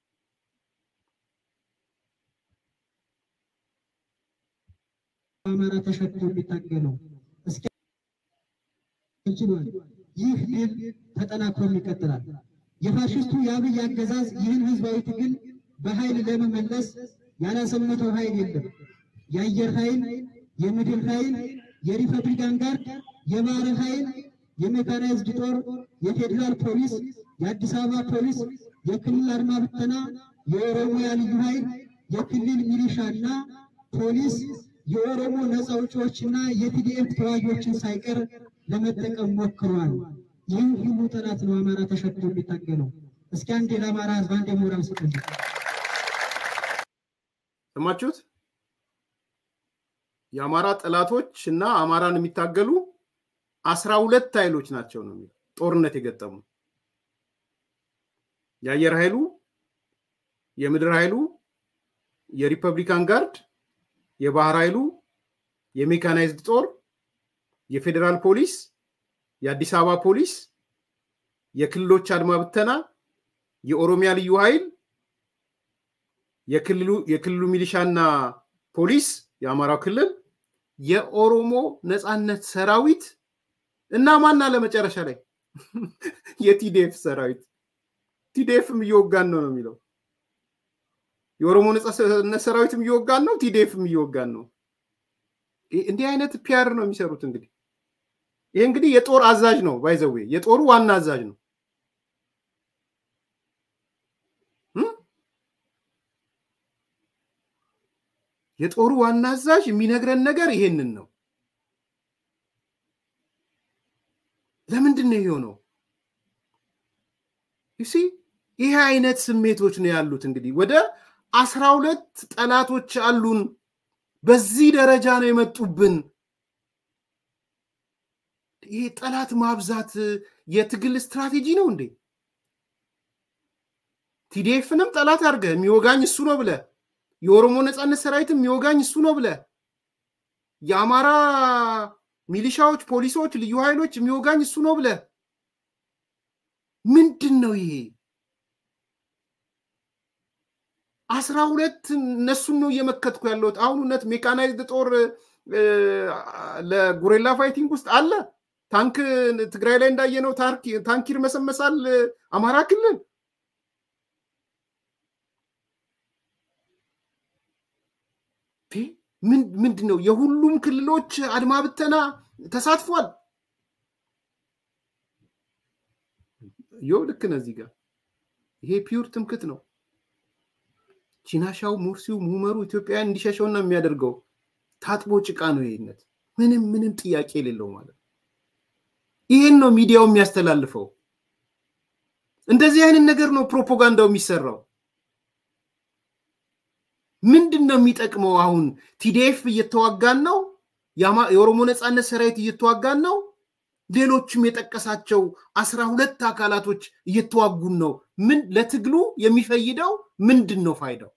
አማራ ተሸክሞ የሚታገለው እስኪ ችሏል። ይህ ድል ተጠናክሮም ይቀጥላል። የፋሽስቱ የአብይ አገዛዝ ይህን ህዝባዊ ትግል በኃይል ለመመለስ ያላሰመተው ኃይል የለም። የአየር ኃይል፣ የምድር ኃይል፣ የሪፐብሊካን ጋርድ፣ የባህር ኃይል፣ የሜካናይዝድ ጦር፣ የፌዴራል ፖሊስ፣ የአዲስ አበባ ፖሊስ፣ የክልል አድማ ብተና፣ የኦሮሚያ ልዩ ኃይል፣ የክልል ሚሊሻና ፖሊስ፣ የኦሮሞ ነፃ አውጪዎችና የቲዲኤፍ ተዋጊዎችን ሳይቀር ለመጠቀም ሞክሯል። ይህ ሁሉ ጠላት ነው አማራ ተሸክሞ የሚታገለው። እስኪ አንዴ ለአማራ ህዝብ አንዴ ሞራል ስጡልኝ። ሰማችሁት? የአማራ ጠላቶች እና አማራን የሚታገሉ አስራ ሁለት ኃይሎች ናቸው ነው የሚለው ጦርነት የገጠሙ የአየር ኃይሉ፣ የምድር ኃይሉ፣ የሪፐብሊካን ጋርድ፣ የባህር ኃይሉ፣ የሜካናይዝድ ጦር፣ የፌዴራል ፖሊስ፣ የአዲስ አበባ ፖሊስ፣ የክልሎች አድማ ብተና፣ የኦሮሚያ ልዩ ኃይል፣ የክልሉ ሚሊሻና ፖሊስ፣ የአማራው ክልል፣ የኦሮሞ ነፃነት ሰራዊት እና ማና ለመጨረሻ ላይ የቲዲኤፍ ሰራዊት ቲዲኤፍም እየወጋን ነው ነው የሚለው የኦሮሞ ነፃነት ሰራዊትም እየወጋን ነው፣ ቲዲኤፍም እየወጋን ነው። እንዲህ አይነት ፒያር ነው የሚሰሩት። እንግዲህ ይህ እንግዲህ የጦር አዛዥ ነው ባይዘዌ የጦሩ ዋና አዛዥ ነው። የጦሩ ዋና አዛዥ የሚነግረን ነገር ይሄንን ነው። ለምንድን ነው የሆነው? ዩሲ ይሄ አይነት ስሜቶች ነው ያሉት። እንግዲህ ወደ አስራ ሁለት ጠላቶች አሉን። በዚህ ደረጃ ነው የመጡብን። ይሄ ጠላት ማብዛት የትግል ስትራቴጂ ነው እንዴ? ቲዲኤፍንም ጠላት አድርገ የሚወጋኝ እሱ ነው ብለ የኦሮሞ ነፃነት ሰራዊትም የሚወጋኝ እሱ ነው ብለ የአማራ ሚሊሻዎች፣ ፖሊሶች፣ ልዩ ኃይሎች የሚወጋኝ እሱ ነው ብለ ምንድን ነው ይሄ? አስራ ሁለት እነሱን ነው እየመከትኩ ያለሁት። አሁን እውነት ሜካናይዝድ ጦር ለጉሬላ ፋይቲንግ ውስጥ አለ። ታንክ ትግራይ ላይ እንዳየነው ታንክ ይርመሰመሳል አማራ ክልል። ምንድን ነው የሁሉም ክልሎች አድማ ብተና ተሳትፏል። ይኸው ልክ ነዚህ ጋር ይሄ ፒውር ትምክት ነው። ቺናሻው፣ ሙርሲው፣ ሙመሩ ኢትዮጵያን እንዲሸሸውና የሚያደርገው ታጥቦ ጭቃ ነው። ይህነት ምንም ምንም ጥያቄ የሌለው ማለት ነው። ይሄን ነው ሚዲያው የሚያስተላልፈው። እንደዚህ አይነት ነገር ነው ፕሮፓጋንዳው የሚሰራው። ምንድን ነው የሚጠቅመው? አሁን ቲዲኤፍ እየተዋጋን ነው፣ የኦሮሞ ነፃነት ሰራዊት እየተዋጋን ነው፣ ሌሎችም የጠቀሳቸው አስራ ሁለት አካላቶች እየተዋጉን ነው። ምን ለትግሉ የሚፈይደው ምንድን ነው ፋይዳው?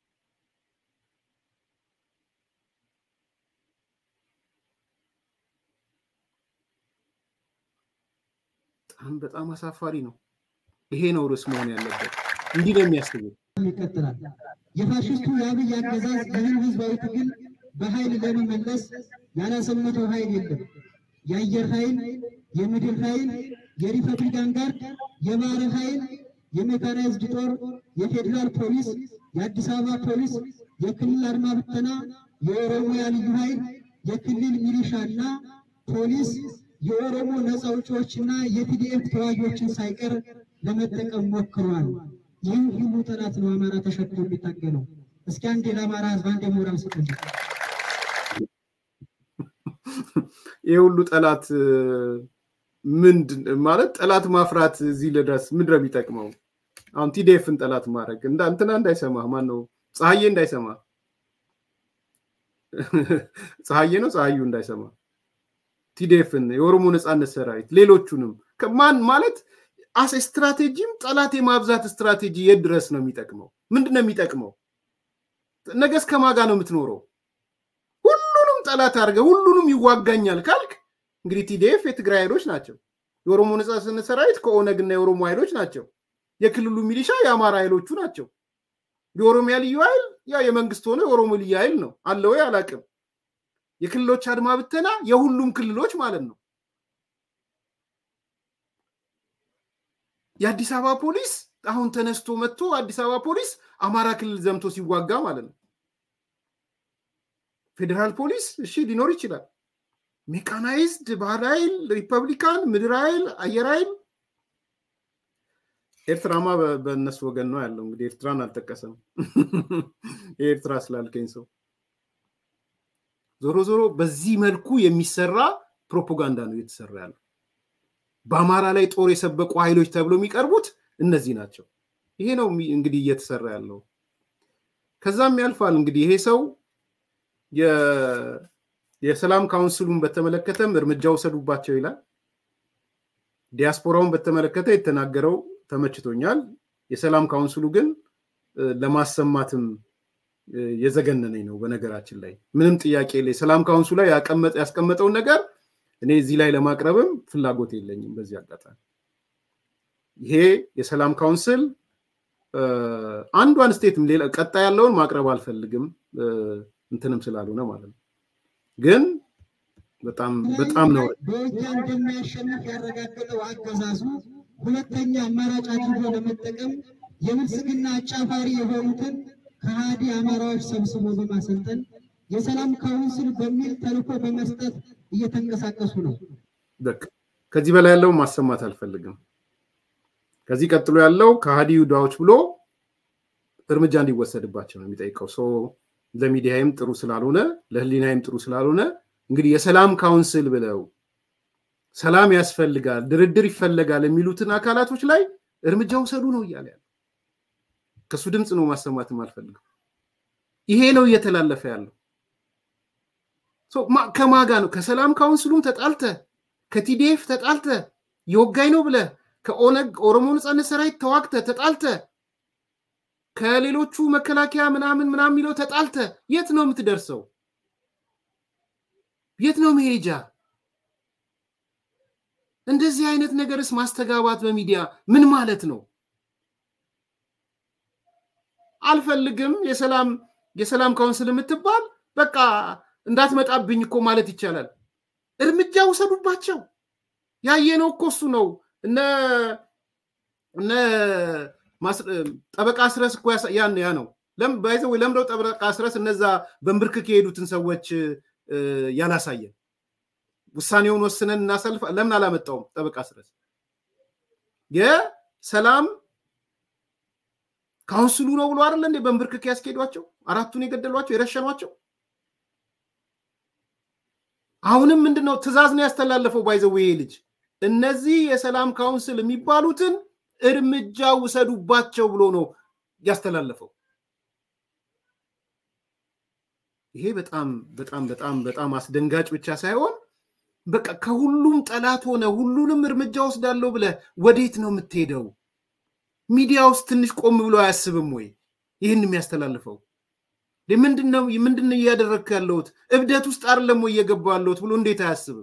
በጣም በጣም አሳፋሪ ነው። ይሄ ነው ርዕስ መሆን ያለበት። እንዲህ ነው የሚያስቡት። ይቀጥላል። የፋሽስቱ የአብይ አገዛዝ ይህን ህዝባዊ ትግል በኃይል ለመመለስ ያላሰመተው ኃይል የለም። የአየር ኃይል፣ የምድር ኃይል፣ የሪፐብሊካን ጋርድ፣ የባህር ኃይል፣ የሜካናይዝድ ጦር፣ የፌዴራል ፖሊስ፣ የአዲስ አበባ ፖሊስ፣ የክልል አድማ ብተና፣ የኦሮሚያ ልዩ ኃይል፣ የክልል ሚሊሻና ፖሊስ፣ የኦሮሞ ነፃ አውጪዎችና የቲዲኤፍ ተዋጊዎችን ሳይቀር ለመጠቀም ሞክሯል። ይህም ሁሉ ጠላት ነው አማራ ተሸክሞ የሚታገለው። እስኪ አንዴ ለአማራ ህዝብ አንዴ ሞራል ስጡልኝ። ይህ ሁሉ ጠላት ምንድን ማለት ጠላት ማፍራት እዚህ ልድረስ ምንድን ነው የሚጠቅመው? አሁን ቲዴፍን ጠላት ማድረግ እንትና እንዳይሰማ ማን ነው ፀሐዬ እንዳይሰማ ፀሐዬ ነው ፀሐዩ እንዳይሰማ ቲዴፍን የኦሮሞ ነፃነት ሰራዊት ሌሎቹንም ማን ማለት አስ ስትራቴጂም ጠላት የማብዛት ስትራቴጂ የት ድረስ ነው የሚጠቅመው? ምንድን ነው የሚጠቅመው? ነገ እስከ ማጋ ነው የምትኖረው? ሁሉንም ጠላት አድርገህ ሁሉንም ይዋጋኛል ካልክ እንግዲህ ቲዲኤፍ የትግራይ ኃይሎች ናቸው። የኦሮሞ ነፃነት ሰራዊት ከኦነግ እና የኦሮሞ ኃይሎች ናቸው። የክልሉ ሚሊሻ የአማራ ኃይሎቹ ናቸው። የኦሮሚያ ልዩ ኃይል ያ የመንግስት ሆነ የኦሮሞ ልዩ ኃይል ነው አለ ወይ አላቅም። የክልሎች አድማ ብተና የሁሉም ክልሎች ማለት ነው። የአዲስ አበባ ፖሊስ አሁን ተነስቶ መጥቶ አዲስ አበባ ፖሊስ አማራ ክልል ዘምቶ ሲዋጋ ማለት ነው። ፌዴራል ፖሊስ እሺ ሊኖር ይችላል። ሜካናይዝድ ባህር ኃይል፣ ሪፐብሊካን፣ ምድር ኃይል፣ አየር ኃይል ኤርትራማ በእነሱ ወገን ነው ያለው። እንግዲህ ኤርትራን አልጠቀሰም። የኤርትራ ስላልከኝ ሰው ዞሮ ዞሮ በዚህ መልኩ የሚሰራ ፕሮፓጋንዳ ነው እየተሰራ ያለው። በአማራ ላይ ጦር የሰበቁ ኃይሎች ተብሎ የሚቀርቡት እነዚህ ናቸው። ይሄ ነው እንግዲህ እየተሰራ ያለው። ከዛም ያልፋል እንግዲህ ይሄ ሰው የሰላም ካውንስሉን በተመለከተም እርምጃ ውሰዱባቸው ይላል። ዲያስፖራውን በተመለከተ የተናገረው ተመችቶኛል። የሰላም ካውንስሉ ግን ለማሰማትም የዘገነነኝ ነው። በነገራችን ላይ ምንም ጥያቄ ላይ ሰላም ካውንሱ ላይ ያስቀመጠውን ነገር እኔ እዚህ ላይ ለማቅረብም ፍላጎት የለኝም። በዚህ አጋጣሚ ይሄ የሰላም ካውንስል አንዷን ስቴትም ሌላ ቀጣይ ያለውን ማቅረብ አልፈልግም እንትንም ስላልሆነ ማለት ነው። ግን በጣም በጣም ነው በውጊያ እንደሚያሸንፍ ያረጋገጠው አገዛዙ ሁለተኛ አማራጭ አድርጎ ለመጠቀም የብልጽግና አጫፋሪ የሆኑትን ከሃዲ አማራዎች ሰብስቦ በማሰልጠን የሰላም ካውንስል በሚል ተልዕኮ በመስጠት እየተንቀሳቀሱ ነው። በቃ ከዚህ በላይ ያለውን ማሰማት አልፈልግም። ከዚህ ቀጥሎ ያለው ከሃዲ ይሁዳዎች ብሎ እርምጃ እንዲወሰድባቸው ነው የሚጠይቀው። ሶ ለሚዲያይም ጥሩ ስላልሆነ ለህሊናይም ጥሩ ስላልሆነ እንግዲህ የሰላም ካውንስል ብለው ሰላም ያስፈልጋል፣ ድርድር ይፈለጋል የሚሉትን አካላቶች ላይ እርምጃ ውሰዱ ነው እያለ ያለው። ከሱ ድምፅ ነው ማሰማትም አልፈልግም። ይሄ ነው እየተላለፈ ያለው። ከማጋ ነው? ከሰላም ካውንስሉም ተጣልተ፣ ከቲዲኤፍ ተጣልተ፣ የወጋኝ ነው ብለ፣ ከኦነግ ኦሮሞ ነፃነት ሰራዊት ተዋግተ ተጣልተ፣ ከሌሎቹ መከላከያ ምናምን ምናምን የሚለው ተጣልተ፣ የት ነው የምትደርሰው? የት ነው መሄጃ? እንደዚህ አይነት ነገርስ ማስተጋባት በሚዲያ ምን ማለት ነው? አልፈልግም የሰላም የሰላም ካውንስል የምትባል በቃ እንዳትመጣብኝ እኮ ማለት ይቻላል። እርምጃ ውሰዱባቸው። ያየነው እኮ እሱ ነው። እነ እነ ጠበቃ አስረስ እኮ ያን ያ ነው ባይዘ ወይ ለምደው ጠበቃ አስረስ እነዛ በንብርክክ የሄዱትን ሰዎች ያላሳየን ውሳኔውን ወስነን እናሰልፍ ለምን አላመጣውም? ጠበቃ አስረስ የሰላም ካውንስሉ ነው ብሎ አይደለ እንዴ በንብርክክ ያስኬዷቸው አራቱን የገደሏቸው የረሸኗቸው። አሁንም ምንድን ነው ትዕዛዝ ነው ያስተላለፈው። ባይዘው ይሄ ልጅ እነዚህ የሰላም ካውንስል የሚባሉትን እርምጃ ውሰዱባቸው ብሎ ነው ያስተላለፈው። ይሄ በጣም በጣም በጣም በጣም አስደንጋጭ ብቻ ሳይሆን በቃ ከሁሉም ጠላት ሆነ ሁሉንም እርምጃ ወስዳለሁ ብለህ ወዴት ነው የምትሄደው? ሚዲያ ውስጥ ትንሽ ቆም ብሎ አያስብም ወይ? ይህን የሚያስተላልፈው ምንድን ነው ምንድን እያደረግክ ያለሁት እብደት ውስጥ አይደለም ወይ እየገባሁ ያለሁት ብሎ እንዴት አያስብም?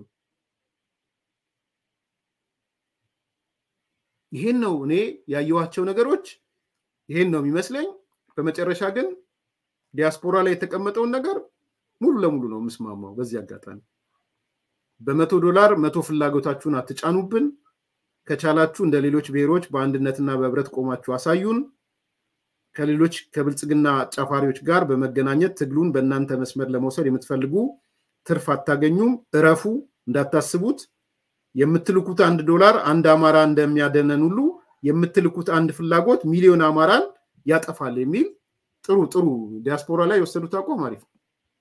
ይሄን ነው እኔ ያየኋቸው ነገሮች ይሄን ነው የሚመስለኝ። በመጨረሻ ግን ዲያስፖራ ላይ የተቀመጠውን ነገር ሙሉ ለሙሉ ነው የምስማማው። በዚህ አጋጣሚ በመቶ ዶላር መቶ ፍላጎታችሁን አትጫኑብን። ከቻላችሁ እንደ ሌሎች ብሔሮች በአንድነትና በህብረት ቆማችሁ አሳዩን። ከሌሎች ከብልጽግና አጫፋሪዎች ጋር በመገናኘት ትግሉን በእናንተ መስመር ለመውሰድ የምትፈልጉ ትርፍ አታገኙም። እረፉ፣ እንዳታስቡት። የምትልኩት አንድ ዶላር አንድ አማራ እንደሚያደነን ሁሉ የምትልኩት አንድ ፍላጎት ሚሊዮን አማራን ያጠፋል የሚል ጥሩ ጥሩ ዲያስፖራ ላይ የወሰዱት አቋም አሪፍ ነው።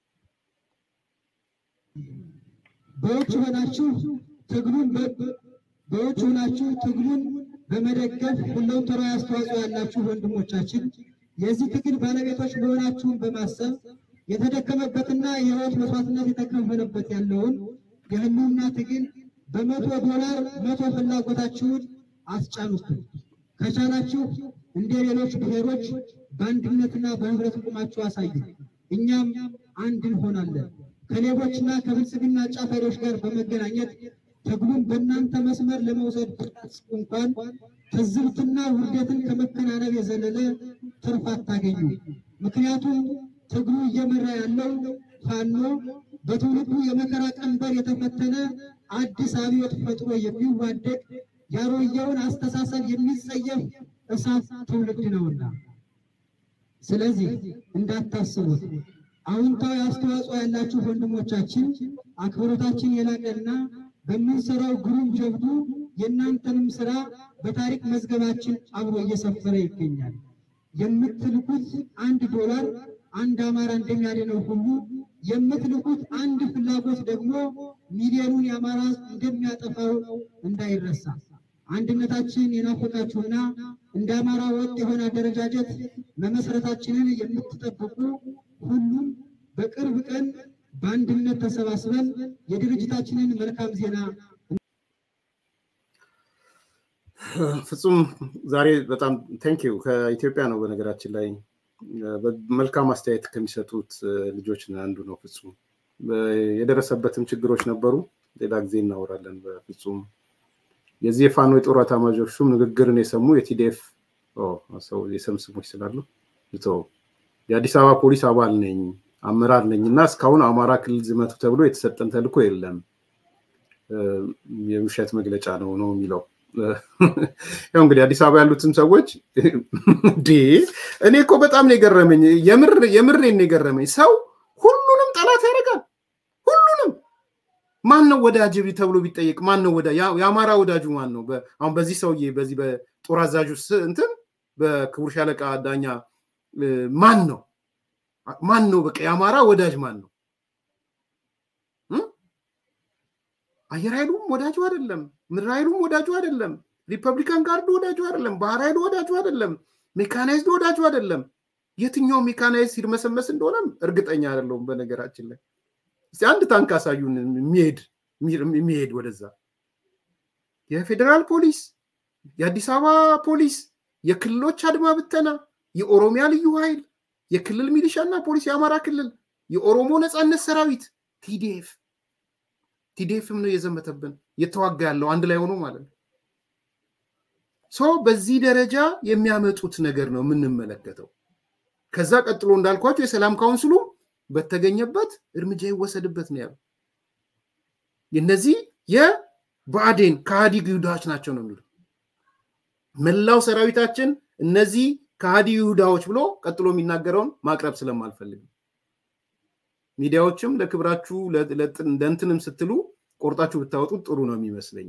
በውጭ ሆናችሁ ትግሉን በውጭ ሆናችሁ ትግሉን በመደገፍ ሁለንተናዊ አስተዋጽኦ ያላችሁ ወንድሞቻችን የዚህ ትግል ባለቤቶች መሆናችሁን በማሰብ የተደከመበትና የህይወት መስዋዕትነት የተከፈለበት ያለውን የህልውና ትግል በመቶ ዶላር መቶ ፍላጎታችሁን አስጫኑት። ከቻላችሁ እንደ ሌሎች ብሔሮች በአንድነትና በህብረት ቁማችሁ አሳዩ። እኛም አንድ እንሆናለን። ከሌቦችና ከብልጽግና ጫፋሪዎች ጋር በመገናኘት ትግሉን በእናንተ መስመር ለመውሰድ ብታስቡ እንኳን ትዝብትና ውርደትን ከመከናነብ የዘለለ ትርፍ አታገኙ። ምክንያቱም ትግሉ እየመራ ያለው ፋኖ በትውልዱ የመከራ ቀንበር የተፈተነ አዲስ አብዮት ፈጥሮ የሚዋደቅ ያሮየውን አስተሳሰብ የሚጸየፍ እሳት ትውልድ ነውና፣ ስለዚህ እንዳታስቡት። አዎንታዊ አስተዋጽኦ ያላችሁ ወንድሞቻችን አክብሮታችን የላቀና በምንሰራው ግሩም ጀብዱ የእናንተንም ስራ በታሪክ መዝገባችን አብሮ እየሰፈረ ይገኛል። የምትልኩት አንድ ዶላር አንድ አማራ እንደሚያድነው ሁሉ የምትልኩት አንድ ፍላጎት ደግሞ ሚሊዮኑን የአማራ እንደሚያጠፋው እንዳይረሳ። አንድነታችን የናፈቃችሁና እንደ አማራ ወጥ የሆነ አደረጃጀት መመስረታችንን የምትጠብቁ ሁሉም በቅርብ ቀን በአንድነት ተሰባስበን የድርጅታችንን መልካም ዜና ፍጹም ዛሬ በጣም ቴንኪው ከኢትዮጵያ ነው። በነገራችን ላይ መልካም አስተያየት ከሚሰጡት ልጆች አንዱ ነው ፍጹም። የደረሰበትም ችግሮች ነበሩ። ሌላ ጊዜ እናወራለን። በፍጹም የዚህ የፋኖ የጦር ኤታማዦር ሹም ንግግርን የሰሙ የቲዲኤፍ ሰው የስም ስሞች ስላሉ የአዲስ አበባ ፖሊስ አባል ነኝ አመራር ነኝ እና እስካሁን አማራ ክልል ዝመቱ ተብሎ የተሰጠን ተልእኮ የለም፣ የውሸት መግለጫ ነው ነው የሚለው። ያው እንግዲህ አዲስ አበባ ያሉትም ሰዎች ዴ እኔ እኮ በጣም ነው የገረመኝ። የምሬን ነው የገረመኝ። ሰው ሁሉንም ጠላት ያደርጋል። ሁሉንም ማን ነው ወዳጅ ተብሎ ቢጠየቅ ማን ነው ወዳጅ? የአማራ ወዳጁ ማን ነው? አሁን በዚህ ሰውዬ በዚህ በጦር አዛዡ እንትን በክቡር ሻለቃ ዳኛ ማን ነው ማን ነው? በቃ የአማራ ወዳጅ ማን ነው? አየር ኃይሉም ወዳጁ አይደለም። ምድር ኃይሉም ወዳጁ አይደለም። ሪፐብሊካን ጋርዱ ወዳጁ አይደለም። ባህር ኃይሉ ወዳጁ አይደለም። ሜካናይዝድ ወዳጁ አይደለም። የትኛው ሜካናይዝ ሲርመሰመስ እንደሆነም እርግጠኛ አይደለሁም። በነገራችን ላይ እስኪ አንድ ታንክ አሳዩን የሚሄድ የሚሄድ ወደዛ። የፌዴራል ፖሊስ፣ የአዲስ አበባ ፖሊስ፣ የክልሎች አድማ ብተና፣ የኦሮሚያ ልዩ ኃይል፣ የክልል ሚሊሻና ፖሊስ፣ የአማራ ክልል፣ የኦሮሞ ነፃነት ሰራዊት፣ ቲዲኤፍ ቲዲኤፍም ነው የዘመተብን እየተዋጋ ያለው አንድ ላይ ሆኖ ማለት ነው። ሶ በዚህ ደረጃ የሚያመጡት ነገር ነው የምንመለከተው። ከዛ ቀጥሎ እንዳልኳቸው የሰላም ካውንስሉ በተገኘበት እርምጃ ይወሰድበት ነው ያለው። እነዚህ የብአዴን ከሃዲ ይሁዳዎች ናቸው ነው የሚሉ መላው ሰራዊታችን እነዚህ ከሃዲ ይሁዳዎች ብሎ ቀጥሎ የሚናገረውን ማቅረብ ስለማልፈልግ ሚዲያዎችም ለክብራችሁ ለእንትንም ስትሉ ቆርጣችሁ ብታወጡት ጥሩ ነው የሚመስለኝ።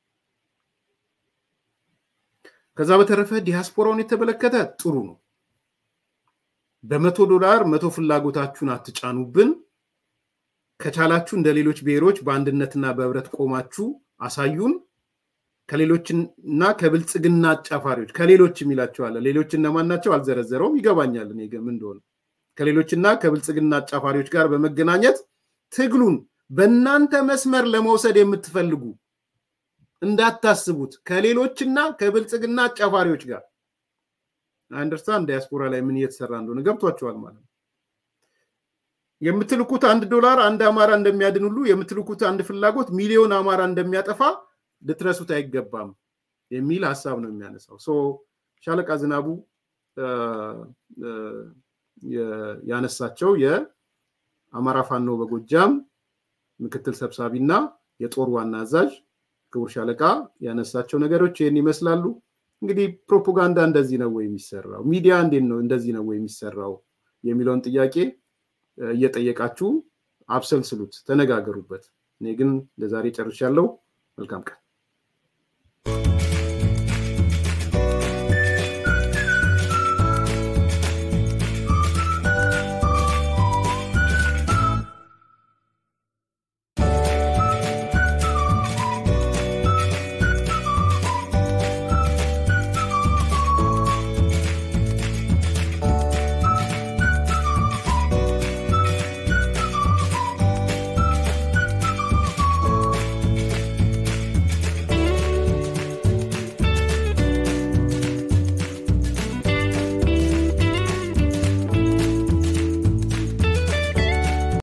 ከዛ በተረፈ ዲያስፖራውን የተመለከተ ጥሩ ነው። በመቶ ዶላር መቶ ፍላጎታችሁን አትጫኑብን። ከቻላችሁ እንደ ሌሎች ብሔሮች በአንድነትና በህብረት ቆማችሁ አሳዩን። ከሌሎችና ከብልጽግና አጫፋሪዎች ከሌሎች የሚላቸዋለ ሌሎች እነማን ናቸው አልዘረዘረውም። ይገባኛል እኔ ምን እንደሆነ ከሌሎችና ከብልጽግና አጫፋሪዎች ጋር በመገናኘት ትግሉን በእናንተ መስመር ለመውሰድ የምትፈልጉ እንዳታስቡት። ከሌሎችና ከብልጽግና አጫፋሪዎች ጋር አንደርስታንድ ዲያስፖራ ላይ ምን እየተሰራ እንደሆነ ገብቷቸዋል ማለት ነው። የምትልኩት አንድ ዶላር አንድ አማራ እንደሚያድን ሁሉ የምትልኩት አንድ ፍላጎት ሚሊዮን አማራ እንደሚያጠፋ ልትረሱት አይገባም የሚል ሀሳብ ነው የሚያነሳው። ሻለቃ ዝናቡ ያነሳቸው የአማራ ፋኖ በጎጃም ምክትል ሰብሳቢ እና የጦር ዋና አዛዥ ክቡር ሻለቃ ያነሳቸው ነገሮች ይህን ይመስላሉ። እንግዲህ ፕሮፓጋንዳ እንደዚህ ነው ወይ የሚሰራው? ሚዲያ እንዴት ነው እንደዚህ ነው ወይ የሚሰራው የሚለውን ጥያቄ እየጠየቃችሁ አብሰልስሉት፣ ተነጋገሩበት። እኔ ግን ለዛሬ ጨርሻለሁ። መልካም ቀን።